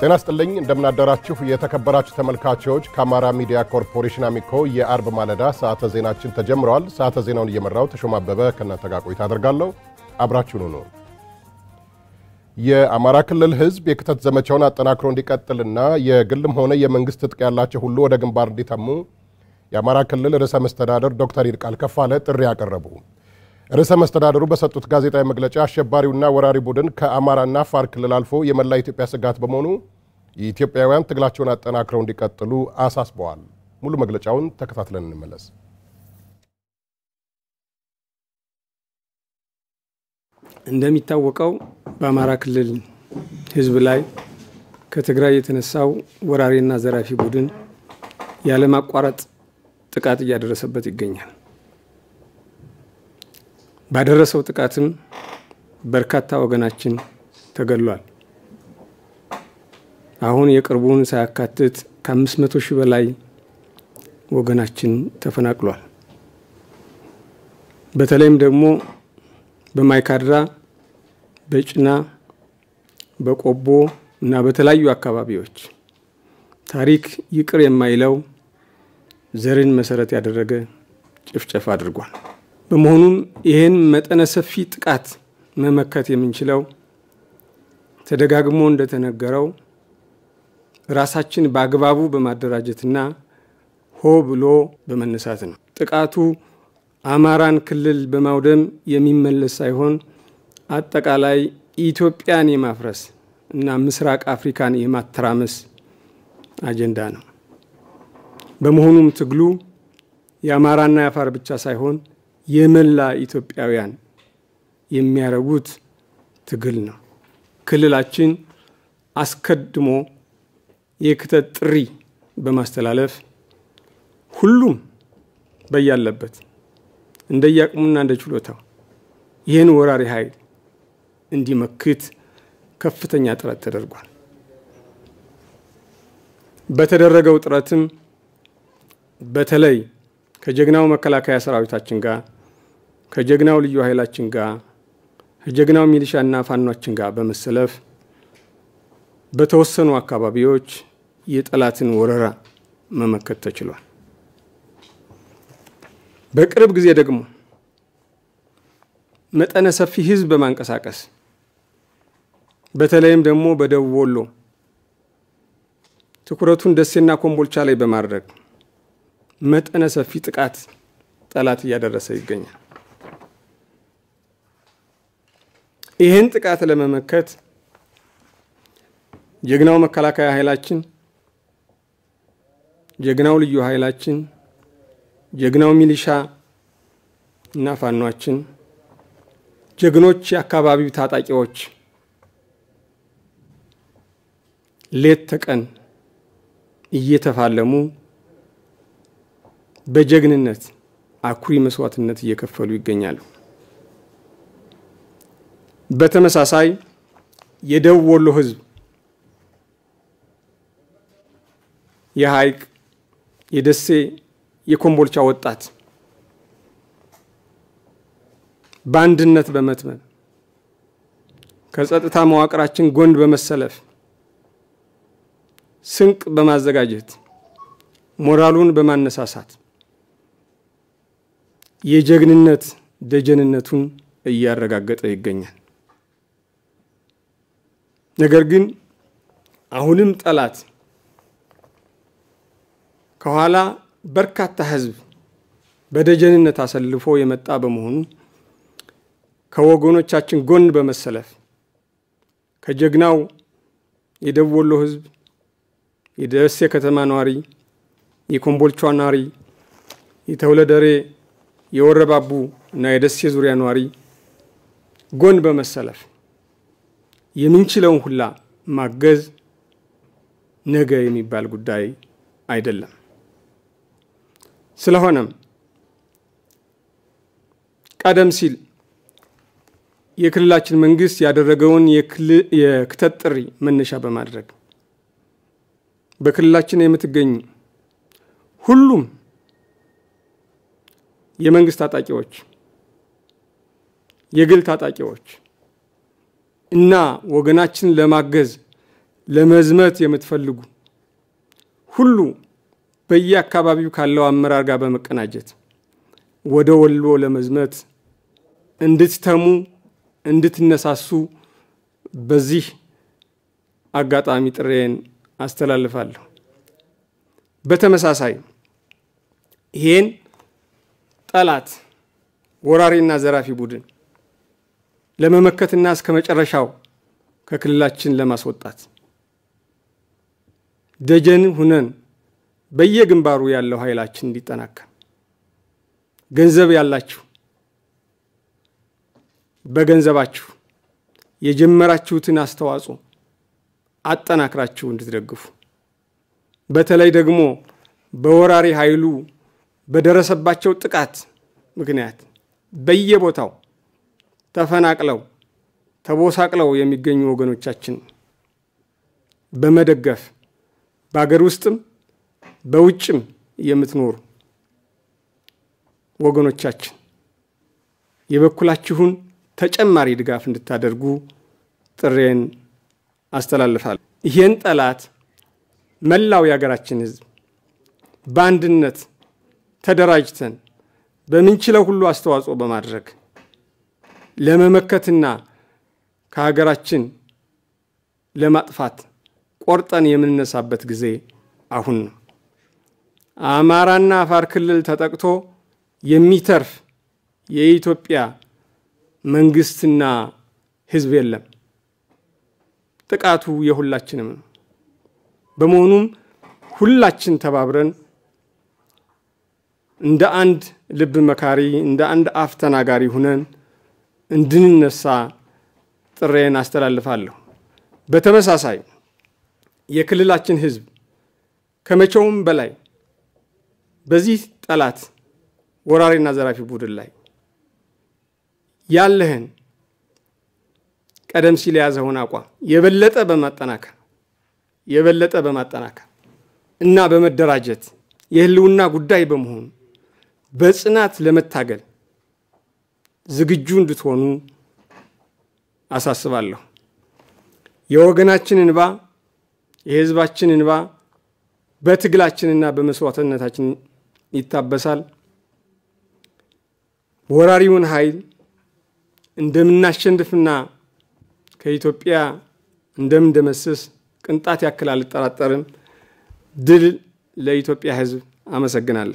ጤና ስጥልኝ እንደምናደራችሁ የተከበራችሁ ተመልካቾች ከአማራ ሚዲያ ኮርፖሬሽን አሚኮ የአርብ ማለዳ ሰዓተ ዜናችን ተጀምረዋል። ሰዓተ ዜናውን እየመራው ተሾማ አበበ ከእናንተ ጋር ቆይታ አደርጋለሁ። አብራችሁን ሁኑ። የአማራ ክልል ሕዝብ የክተት ዘመቻውን አጠናክሮ እንዲቀጥልና የግልም ሆነ የመንግስት ትጥቅ ያላቸው ሁሉ ወደ ግንባር እንዲተሙ የአማራ ክልል ርዕሰ መስተዳደር ዶክተር ይልቃል ከፋለ ጥሪ ያቀረቡ ርዕሰ መስተዳደሩ በሰጡት ጋዜጣዊ መግለጫ አሸባሪውና ወራሪ ቡድን ከአማራና አፋር ክልል አልፎ የመላ ኢትዮጵያ ስጋት በመሆኑ የኢትዮጵያውያን ትግላቸውን አጠናክረው እንዲቀጥሉ አሳስበዋል። ሙሉ መግለጫውን ተከታትለን እንመለስ። እንደሚታወቀው በአማራ ክልል ህዝብ ላይ ከትግራይ የተነሳው ወራሪና ዘራፊ ቡድን ያለማቋረጥ ጥቃት እያደረሰበት ይገኛል። ባደረሰው ጥቃትም በርካታ ወገናችን ተገድሏል። አሁን የቅርቡን ሳያካትት ከአምስት መቶ ሺህ በላይ ወገናችን ተፈናቅሏል። በተለይም ደግሞ በማይካድራ፣ በጭና፣ በቆቦ እና በተለያዩ አካባቢዎች ታሪክ ይቅር የማይለው ዘርን መሰረት ያደረገ ጭፍጨፋ አድርጓል። በመሆኑም ይህን መጠነ ሰፊ ጥቃት መመከት የምንችለው ተደጋግሞ እንደተነገረው ራሳችን በአግባቡ በማደራጀትና ሆ ብሎ በመነሳት ነው። ጥቃቱ አማራን ክልል በማውደም የሚመለስ ሳይሆን አጠቃላይ ኢትዮጵያን የማፍረስ እና ምስራቅ አፍሪካን የማተራመስ አጀንዳ ነው። በመሆኑም ትግሉ የአማራና የአፋር ብቻ ሳይሆን የመላ ኢትዮጵያውያን የሚያደርጉት ትግል ነው። ክልላችን አስቀድሞ የክተት ጥሪ በማስተላለፍ ሁሉም በያለበት እንደየአቅሙና እንደ ችሎታው ይህን ወራሪ ኃይል እንዲመክት ከፍተኛ ጥረት ተደርጓል። በተደረገው ጥረትም በተለይ ከጀግናው መከላከያ ሰራዊታችን ጋር ከጀግናው ልዩ ኃይላችን ጋር ከጀግናው ሚሊሻና ፋኗችን ጋር በመሰለፍ በተወሰኑ አካባቢዎች የጠላትን ወረራ መመከት ተችሏል። በቅርብ ጊዜ ደግሞ መጠነ ሰፊ ሕዝብ በማንቀሳቀስ በተለይም ደግሞ በደቡብ ወሎ ትኩረቱን ደሴና ኮምቦልቻ ላይ በማድረግ መጠነ ሰፊ ጥቃት ጠላት እያደረሰ ይገኛል። ይህን ጥቃት ለመመከት ጀግናው መከላከያ ኃይላችን፣ ጀግናው ልዩ ኃይላችን፣ ጀግናው ሚሊሻ እና ፋኗችን፣ ጀግኖች የአካባቢው ታጣቂዎች ሌት ተቀን እየተፋለሙ በጀግንነት አኩሪ መስዋዕትነት እየከፈሉ ይገኛሉ። በተመሳሳይ የደቡብ ወሎ ህዝብ የሀይቅ፣ የደሴ፣ የኮምቦልቻ ወጣት በአንድነት በመትመም ከጸጥታ መዋቅራችን ጎን በመሰለፍ ስንቅ በማዘጋጀት ሞራሉን በማነሳሳት የጀግንነት ደጀንነቱን እያረጋገጠ ይገኛል። ነገር ግን አሁንም ጠላት ከኋላ በርካታ ህዝብ በደጀንነት አሰልፎ የመጣ በመሆኑ ከወገኖቻችን ጎን በመሰለፍ ከጀግናው የደቡብ ወሎ ህዝብ፣ የደሴ ከተማ ነዋሪ፣ የኮምቦልቻ ነዋሪ፣ የተውለደሬ የወረባቡ እና የደሴ ዙሪያ ነዋሪ ጎን በመሰለፍ የምንችለውን ሁላ ማገዝ ነገ የሚባል ጉዳይ አይደለም። ስለሆነም ቀደም ሲል የክልላችን መንግስት ያደረገውን የክተት ጥሪ መነሻ በማድረግ በክልላችን የምትገኙ ሁሉም የመንግስት ታጣቂዎች፣ የግል ታጣቂዎች እና ወገናችን ለማገዝ ለመዝመት የምትፈልጉ ሁሉ በየአካባቢው ካለው አመራር ጋር በመቀናጀት ወደ ወሎ ለመዝመት እንድትተሙ እንድትነሳሱ በዚህ አጋጣሚ ጥሬን አስተላልፋለሁ። በተመሳሳይ ይሄን ጠላት ወራሪና ዘራፊ ቡድን ለመመከትና እስከ መጨረሻው ከክልላችን ለማስወጣት ደጀን ሁነን በየግንባሩ ያለው ኃይላችን እንዲጠናከር ገንዘብ ያላችሁ በገንዘባችሁ የጀመራችሁትን አስተዋጽኦ አጠናክራችሁ እንድትደግፉ በተለይ ደግሞ በወራሪ ኃይሉ በደረሰባቸው ጥቃት ምክንያት በየቦታው ተፈናቅለው ተቦሳቅለው የሚገኙ ወገኖቻችን በመደገፍ በአገር ውስጥም በውጭም የምትኖሩ ወገኖቻችን የበኩላችሁን ተጨማሪ ድጋፍ እንድታደርጉ ጥሬን አስተላልፋለሁ። ይህን ጠላት መላው የሀገራችን ሕዝብ በአንድነት ተደራጅተን በምንችለው ሁሉ አስተዋጽኦ በማድረግ ለመመከትና ከሀገራችን ለማጥፋት ቆርጠን የምንነሳበት ጊዜ አሁን ነው። አማራና አፋር ክልል ተጠቅቶ የሚተርፍ የኢትዮጵያ መንግስትና ህዝብ የለም። ጥቃቱ የሁላችንም ነው። በመሆኑም ሁላችን ተባብረን እንደ አንድ ልብ መካሪ፣ እንደ አንድ አፍ ተናጋሪ ሁነን እንድንነሳ ጥሬን አስተላልፋለሁ። በተመሳሳይ የክልላችን ህዝብ ከመቼውም በላይ በዚህ ጠላት ወራሪና ዘራፊ ቡድን ላይ ያለህን ቀደም ሲል የያዘውን አቋም የበለጠ በማጠናከር የበለጠ በማጠናከር እና በመደራጀት የህልውና ጉዳይ በመሆኑ በጽናት ለመታገል ዝግጁ እንድትሆኑ አሳስባለሁ። የወገናችን እንባ የህዝባችን እንባ በትግላችንና በመስዋዕትነታችን ይታበሳል። ወራሪውን ኃይል እንደምናሸንፍና ከኢትዮጵያ እንደምንደመስስ ቅንጣት ያክል አልጠራጠርም። ድል ለኢትዮጵያ ህዝብ። አመሰግናለሁ።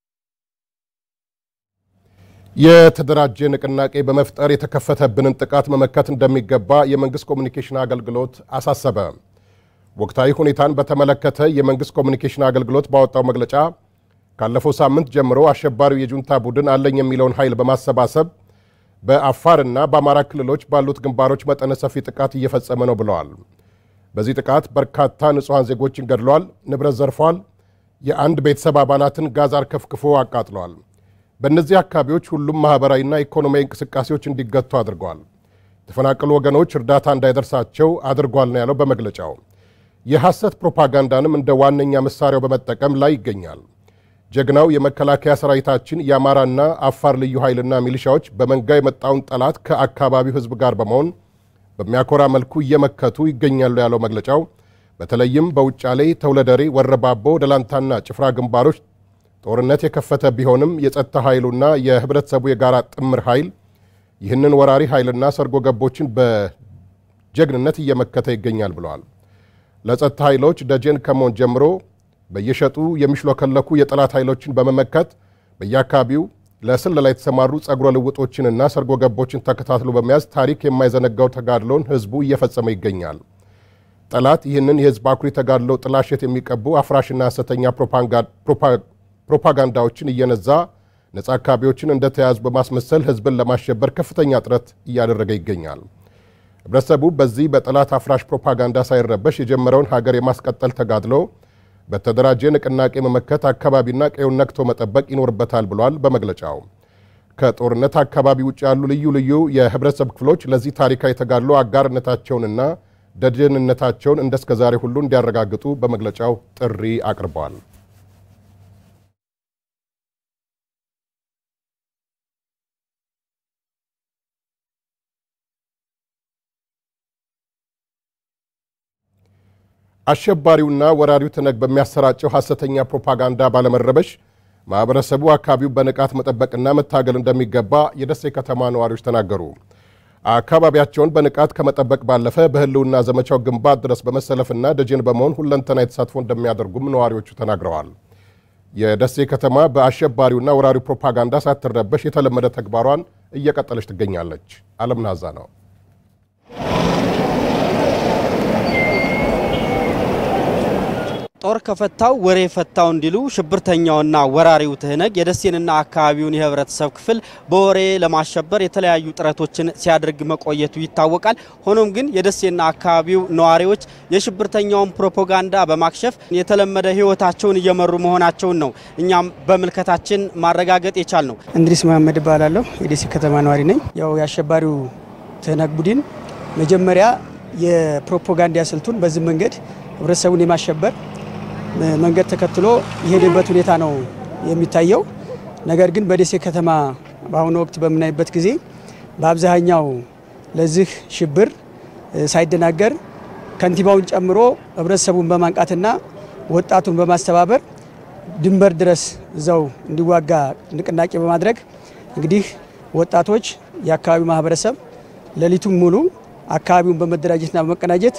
የተደራጀ ንቅናቄ በመፍጠር የተከፈተብንን ጥቃት መመከት እንደሚገባ የመንግስት ኮሚኒኬሽን አገልግሎት አሳሰበ። ወቅታዊ ሁኔታን በተመለከተ የመንግስት ኮሚኒኬሽን አገልግሎት ባወጣው መግለጫ ካለፈው ሳምንት ጀምሮ አሸባሪው የጁንታ ቡድን አለኝ የሚለውን ኃይል በማሰባሰብ በአፋርና በአማራ ክልሎች ባሉት ግንባሮች መጠነ ሰፊ ጥቃት እየፈጸመ ነው ብለዋል። በዚህ ጥቃት በርካታ ንጹሐን ዜጎችን ገድሏል፣ ንብረት ዘርፏል፣ የአንድ ቤተሰብ አባላትን ጋዝ አርከፍክፎ አቃጥሏል። በእነዚህ አካባቢዎች ሁሉም ማኅበራዊና ኢኮኖሚያዊ እንቅስቃሴዎች እንዲገቱ አድርገዋል። የተፈናቀሉ ወገኖች እርዳታ እንዳይደርሳቸው አድርጓል ነው ያለው በመግለጫው። የሐሰት ፕሮፓጋንዳንም እንደ ዋነኛ መሳሪያው በመጠቀም ላይ ይገኛል። ጀግናው የመከላከያ ሰራዊታችን የአማራና አፋር ልዩ ኃይልና ሚሊሻዎች በመንጋ የመጣውን ጠላት ከአካባቢው ሕዝብ ጋር በመሆን በሚያኮራ መልኩ እየመከቱ ይገኛሉ ያለው መግለጫው በተለይም በውጫሌ፣ ተውለደሬ፣ ወረባቦ፣ ደላንታና ጭፍራ ግንባሮች ጦርነት የከፈተ ቢሆንም የጸጥታ ኃይሉና የህብረተሰቡ የጋራ ጥምር ኃይል ይህንን ወራሪ ኃይልና ሰርጎ ገቦችን በጀግንነት እየመከተ ይገኛል ብለዋል። ለጸጥታ ኃይሎች ደጀን ከመሆን ጀምሮ በየሸጡ የሚሽሎከለኩ የጠላት ኃይሎችን በመመከት በየአካባቢው ለስለላ የተሰማሩ ጸጉረ ልውጦችንና ሰርጎ ገቦችን ተከታትሎ በመያዝ ታሪክ የማይዘነጋው ተጋድሎን ህዝቡ እየፈጸመ ይገኛል። ጠላት ይህንን የህዝብ አኩሪ ተጋድሎ ጥላሸት የሚቀቡ አፍራሽና ሐሰተኛ ፕሮፓጋንዳዎችን እየነዛ ነጻ አካባቢዎችን እንደተያዙ በማስመሰል ህዝብን ለማሸበር ከፍተኛ ጥረት እያደረገ ይገኛል። ህብረተሰቡ በዚህ በጠላት አፍራሽ ፕሮፓጋንዳ ሳይረበሽ የጀመረውን ሀገር የማስቀጠል ተጋድሎ በተደራጀ ንቅናቄ መመከት አካባቢና ቀዩን ነክቶ መጠበቅ ይኖርበታል ብሏል በመግለጫው። ከጦርነት አካባቢ ውጭ ያሉ ልዩ ልዩ የህብረተሰብ ክፍሎች ለዚህ ታሪካዊ ተጋድሎ አጋርነታቸውንና ደጀንነታቸውን እንደ እስከዛሬ ሁሉ እንዲያረጋግጡ በመግለጫው ጥሪ አቅርበዋል። አሸባሪውና ወራሪው ትነግ በሚያሰራጨው ሐሰተኛ ፕሮፓጋንዳ ባለመረበሽ ማኅበረሰቡ አካባቢው በንቃት መጠበቅና መታገል እንደሚገባ የደሴ ከተማ ነዋሪዎች ተናገሩ። አካባቢያቸውን በንቃት ከመጠበቅ ባለፈ በሕልውና ዘመቻው ግንባር ድረስ በመሰለፍና ደጀን በመሆን ሁለንተናዊ ተሳትፎ እንደሚያደርጉም ነዋሪዎቹ ተናግረዋል። የደሴ ከተማ በአሸባሪውና ወራሪው ፕሮፓጋንዳ ሳትረበሽ የተለመደ ተግባሯን እየቀጠለች ትገኛለች። አለም ናዛ ነው። ጦር ከፈታው ወሬ ፈታው እንዲሉ ሽብርተኛውና ወራሪው ትህነግ የደሴንና አካባቢውን የህብረተሰብ ክፍል በወሬ ለማሸበር የተለያዩ ጥረቶችን ሲያደርግ መቆየቱ ይታወቃል። ሆኖም ግን የደሴና አካባቢው ነዋሪዎች የሽብርተኛውን ፕሮፓጋንዳ በማክሸፍ የተለመደ ህይወታቸውን እየመሩ መሆናቸውን ነው እኛም በምልከታችን ማረጋገጥ የቻል ነው። እንድሪስ መሀመድ እባላለሁ። የደሴ ከተማ ነዋሪ ነኝ። ያው የአሸባሪው ትህነግ ቡድን መጀመሪያ የፕሮፓጋንዳ ስልቱን በዚህ መንገድ ህብረተሰቡን የማሸበር መንገድ ተከትሎ የሄደበት ሁኔታ ነው የሚታየው። ነገር ግን በደሴ ከተማ በአሁኑ ወቅት በምናይበት ጊዜ በአብዛኛው ለዚህ ሽብር ሳይደናገር ከንቲባውን ጨምሮ ህብረተሰቡን በማንቃትና ወጣቱን በማስተባበር ድንበር ድረስ እዛው እንዲዋጋ ንቅናቄ በማድረግ እንግዲህ ወጣቶች፣ የአካባቢው ማህበረሰብ ሌሊቱን ሙሉ አካባቢውን በመደራጀትና በመቀናጀት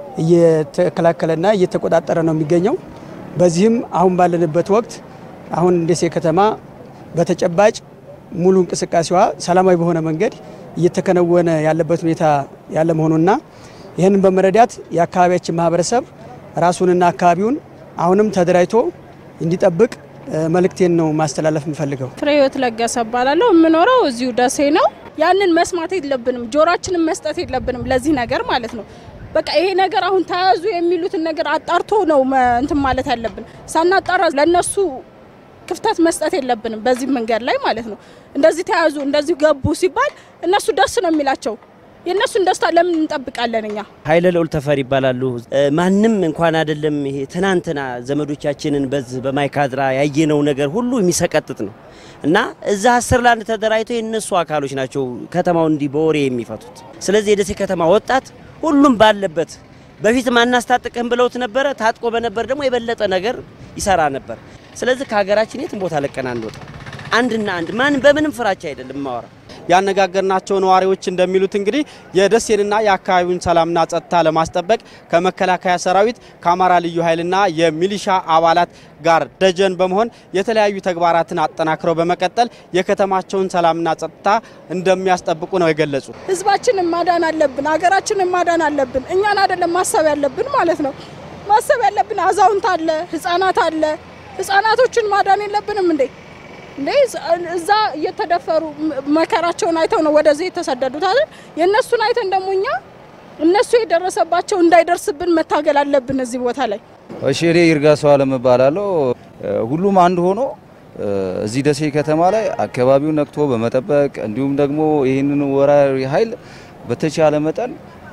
እየተከላከለና እየተቆጣጠረ ነው የሚገኘው። በዚህም አሁን ባለንበት ወቅት አሁን ደሴ ከተማ በተጨባጭ ሙሉ እንቅስቃሴዋ ሰላማዊ በሆነ መንገድ እየተከናወነ ያለበት ሁኔታ ያለ መሆኑና ይህንን በመረዳት የአካባቢያችን ማህበረሰብ ራሱንና አካባቢውን አሁንም ተደራጅቶ እንዲጠብቅ መልእክቴን ነው ማስተላለፍ የምፈልገው። ፍሬህይወት ለገሰ እባላለሁ። የምኖረው እዚሁ ደሴ ነው። ያንን መስማት የለብንም፣ ጆሮአችንን መስጠት የለብንም ለዚህ ነገር ማለት ነው። በቃ ይሄ ነገር አሁን ተያዙ የሚሉትን ነገር አጣርቶ ነው እንትን ማለት ያለብን። ሳናጣራ ለነሱ ክፍተት መስጠት የለብንም በዚህ መንገድ ላይ ማለት ነው። እንደዚህ ተያዙ፣ እንደዚህ ገቡ ሲባል እነሱ ደስ ነው የሚላቸው። የእነሱን ደስታ ለምን እንጠብቃለን እኛ? ኃይለ ልዑል ተፈሪ ይባላሉ። ማንም እንኳን አይደለም ይሄ ትናንትና ዘመዶቻችንን በዚህ በማይካድራ ያየነው ነገር ሁሉ የሚሰቀጥጥ ነው እና እዛ አስር ለአንድ ተደራጅቶ የእነሱ አካሎች ናቸው ከተማውን እንዲህ በወሬ የሚፈቱት። ስለዚህ የደሴ ከተማ ወጣት ሁሉም ባለበት በፊት ማናስታጥቀህም ብለውት ነበረ። ታጥቆ በነበር ደግሞ የበለጠ ነገር ይሰራ ነበር። ስለዚህ ከሀገራችን የትም ቦታ ለቀን አንወጣ። አንድና አንድ ማንም በምንም ፍራቻ አይደለም ማወራ ያነጋገርናቸው ነዋሪዎች እንደሚሉት እንግዲህ የደሴንና የአካባቢውን ሰላምና ጸጥታ ለማስጠበቅ ከመከላከያ ሰራዊት ከአማራ ልዩ ኃይልና የሚሊሻ አባላት ጋር ደጀን በመሆን የተለያዩ ተግባራትን አጠናክረው በመቀጠል የከተማቸውን ሰላምና ጸጥታ እንደሚያስጠብቁ ነው የገለጹ። ህዝባችንን ማዳን አለብን፣ ሀገራችንን ማዳን አለብን። እኛን አይደለም ማሰብ ያለብን ማለት ነው። ማሰብ ያለብን አዛውንት አለ፣ ህጻናት አለ። ህጻናቶችን ማዳን የለብንም እንዴ? እንዴ እዛ እየተደፈሩ መከራቸውን አይተው ነው ወደዚህ የተሰደዱት አይደል? የእነሱን አይተን ደግሞ እኛ እነሱ የደረሰባቸው እንዳይደርስብን መታገል አለብን እዚህ ቦታ ላይ። እሺ እኔ ይርጋ ሰው አለም እባላለሁ። ሁሉም አንድ ሆኖ እዚህ ደሴ ከተማ ላይ አካባቢውን ነቅቶ በመጠበቅ እንዲሁም ደግሞ ይህንን ወራሪ ኃይል በተቻለ መጠን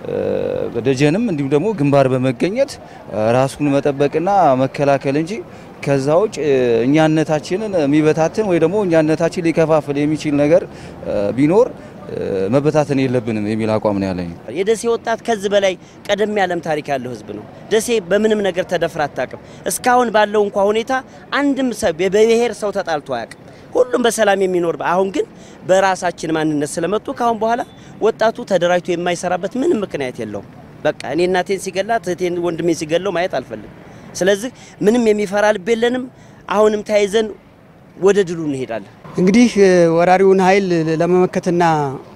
በደጀንም እንዲሁም ደግሞ ግንባር በመገኘት ራሱን መጠበቅና መከላከል እንጂ ከዛ ውጭ እኛነታችንን የሚበታትን ወይ ደግሞ እኛነታችን ሊከፋፍል የሚችል ነገር ቢኖር መበታተን የለብንም የሚል አቋም ነው ያለኝ። የደሴ ወጣት ከዚህ በላይ ቀደም ያለም ታሪክ ያለው ህዝብ ነው። ደሴ በምንም ነገር ተደፍራ አታውቅም። እስካሁን ባለው እንኳ ሁኔታ አንድም ሰው በብሔር ሰው ተጣልቶ አያውቅም። ሁሉም በሰላም የሚኖር አሁን ግን በራሳችን ማንነት ስለመጡ ካሁን በኋላ ወጣቱ ተደራጅቶ የማይሰራበት ምንም ምክንያት የለውም። በቃ እኔ እናቴን ሲገላት እህቴን ወንድሜን ሲገለው ማየት አልፈልግም። ስለዚህ ምንም የሚፈራ ልብ የለንም። አሁንም ተያይዘን ወደ ድሉ እንሄዳለን። እንግዲህ ወራሪውን ኃይል ለመመከትና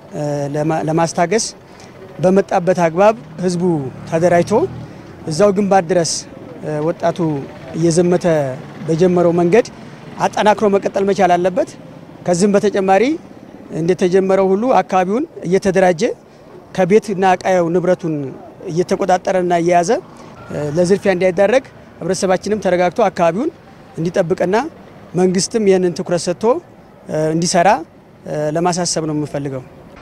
ለማስታገስ በመጣበት አግባብ ህዝቡ ተደራጅቶ እዛው ግንባር ድረስ ወጣቱ እየዘመተ በጀመረው መንገድ አጠናክሮ መቀጠል መቻል አለበት። ከዚህም በተጨማሪ እንደተጀመረው ሁሉ አካባቢውን እየተደራጀ ከቤትና ዕቃው ንብረቱን እየተቆጣጠረና እየያዘ ለዝርፊያ እንዳይዳረግ ህብረተሰባችንም ተረጋግቶ አካባቢውን እንዲጠብቅና መንግስትም ይህንን ትኩረት ሰጥቶ እንዲሰራ ለማሳሰብ ነው የምፈልገው።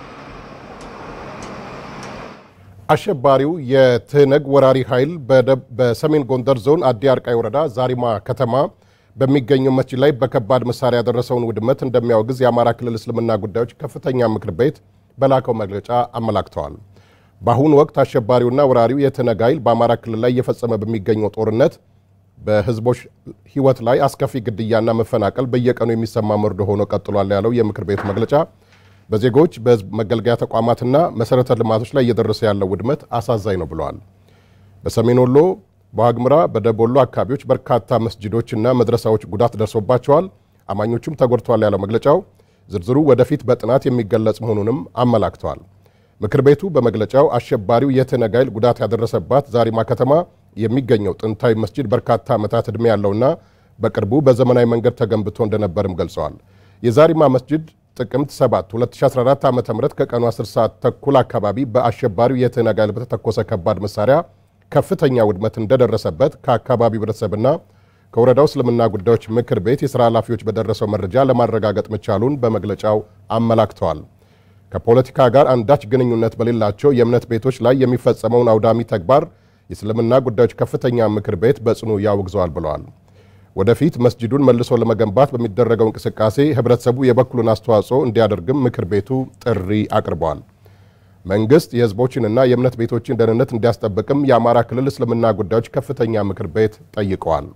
አሸባሪው የትህነግ ወራሪ ኃይል በሰሜን ጎንደር ዞን አዲ አርቃይ ወረዳ ዛሪማ ከተማ በሚገኘው መስጂድ ላይ በከባድ መሳሪያ ያደረሰውን ውድመት እንደሚያወግዝ የአማራ ክልል እስልምና ጉዳዮች ከፍተኛ ምክር ቤት በላከው መግለጫ አመላክተዋል። በአሁኑ ወቅት አሸባሪውና ወራሪው የትነግ ኃይል በአማራ ክልል ላይ እየፈጸመ በሚገኘው ጦርነት በህዝቦች ህይወት ላይ አስከፊ ግድያና መፈናቀል በየቀኑ የሚሰማ መርዶ ሆኖ ቀጥሏል ያለው የምክር ቤቱ መግለጫ በዜጎች በህዝብ መገልገያ ተቋማትና መሰረተ ልማቶች ላይ እየደረሰ ያለው ውድመት አሳዛኝ ነው ብለዋል። በሰሜን ወሎ፣ በዋግምራ፣ በደቡብ ወሎ አካባቢዎች በርካታ መስጅዶችና መድረሳዎች ጉዳት ደርሶባቸዋል፣ አማኞቹም ተጎድተዋል ያለው መግለጫው ዝርዝሩ ወደፊት በጥናት የሚገለጽ መሆኑንም አመላክተዋል። ምክር ቤቱ በመግለጫው አሸባሪው የትነግ ኃይል ጉዳት ያደረሰባት ዛሪማ ከተማ የሚገኘው ጥንታዊ መስጂድ በርካታ ዓመታት ዕድሜ ያለውና በቅርቡ በዘመናዊ መንገድ ተገንብቶ እንደነበርም ገልጸዋል። የዛሪማ መስጂድ ጥቅምት 7 2014 ዓ ም ከቀኑ 10 ሰዓት ተኩል አካባቢ በአሸባሪው የትነግ ኃይል በተተኮሰ ከባድ መሳሪያ ከፍተኛ ውድመት እንደደረሰበት ከአካባቢው ህብረተሰብና ከወረዳው እስልምና ጉዳዮች ምክር ቤት የሥራ ኃላፊዎች በደረሰው መረጃ ለማረጋገጥ መቻሉን በመግለጫው አመላክተዋል። ከፖለቲካ ጋር አንዳች ግንኙነት በሌላቸው የእምነት ቤቶች ላይ የሚፈጸመውን አውዳሚ ተግባር የእስልምና ጉዳዮች ከፍተኛ ምክር ቤት በጽኑ ያወግዘዋል ብለዋል። ወደፊት መስጂዱን መልሶ ለመገንባት በሚደረገው እንቅስቃሴ ህብረተሰቡ የበኩሉን አስተዋጽኦ እንዲያደርግም ምክር ቤቱ ጥሪ አቅርበዋል። መንግስት የህዝቦችንና የእምነት ቤቶችን ደህንነት እንዲያስጠብቅም የአማራ ክልል እስልምና ጉዳዮች ከፍተኛ ምክር ቤት ጠይቀዋል።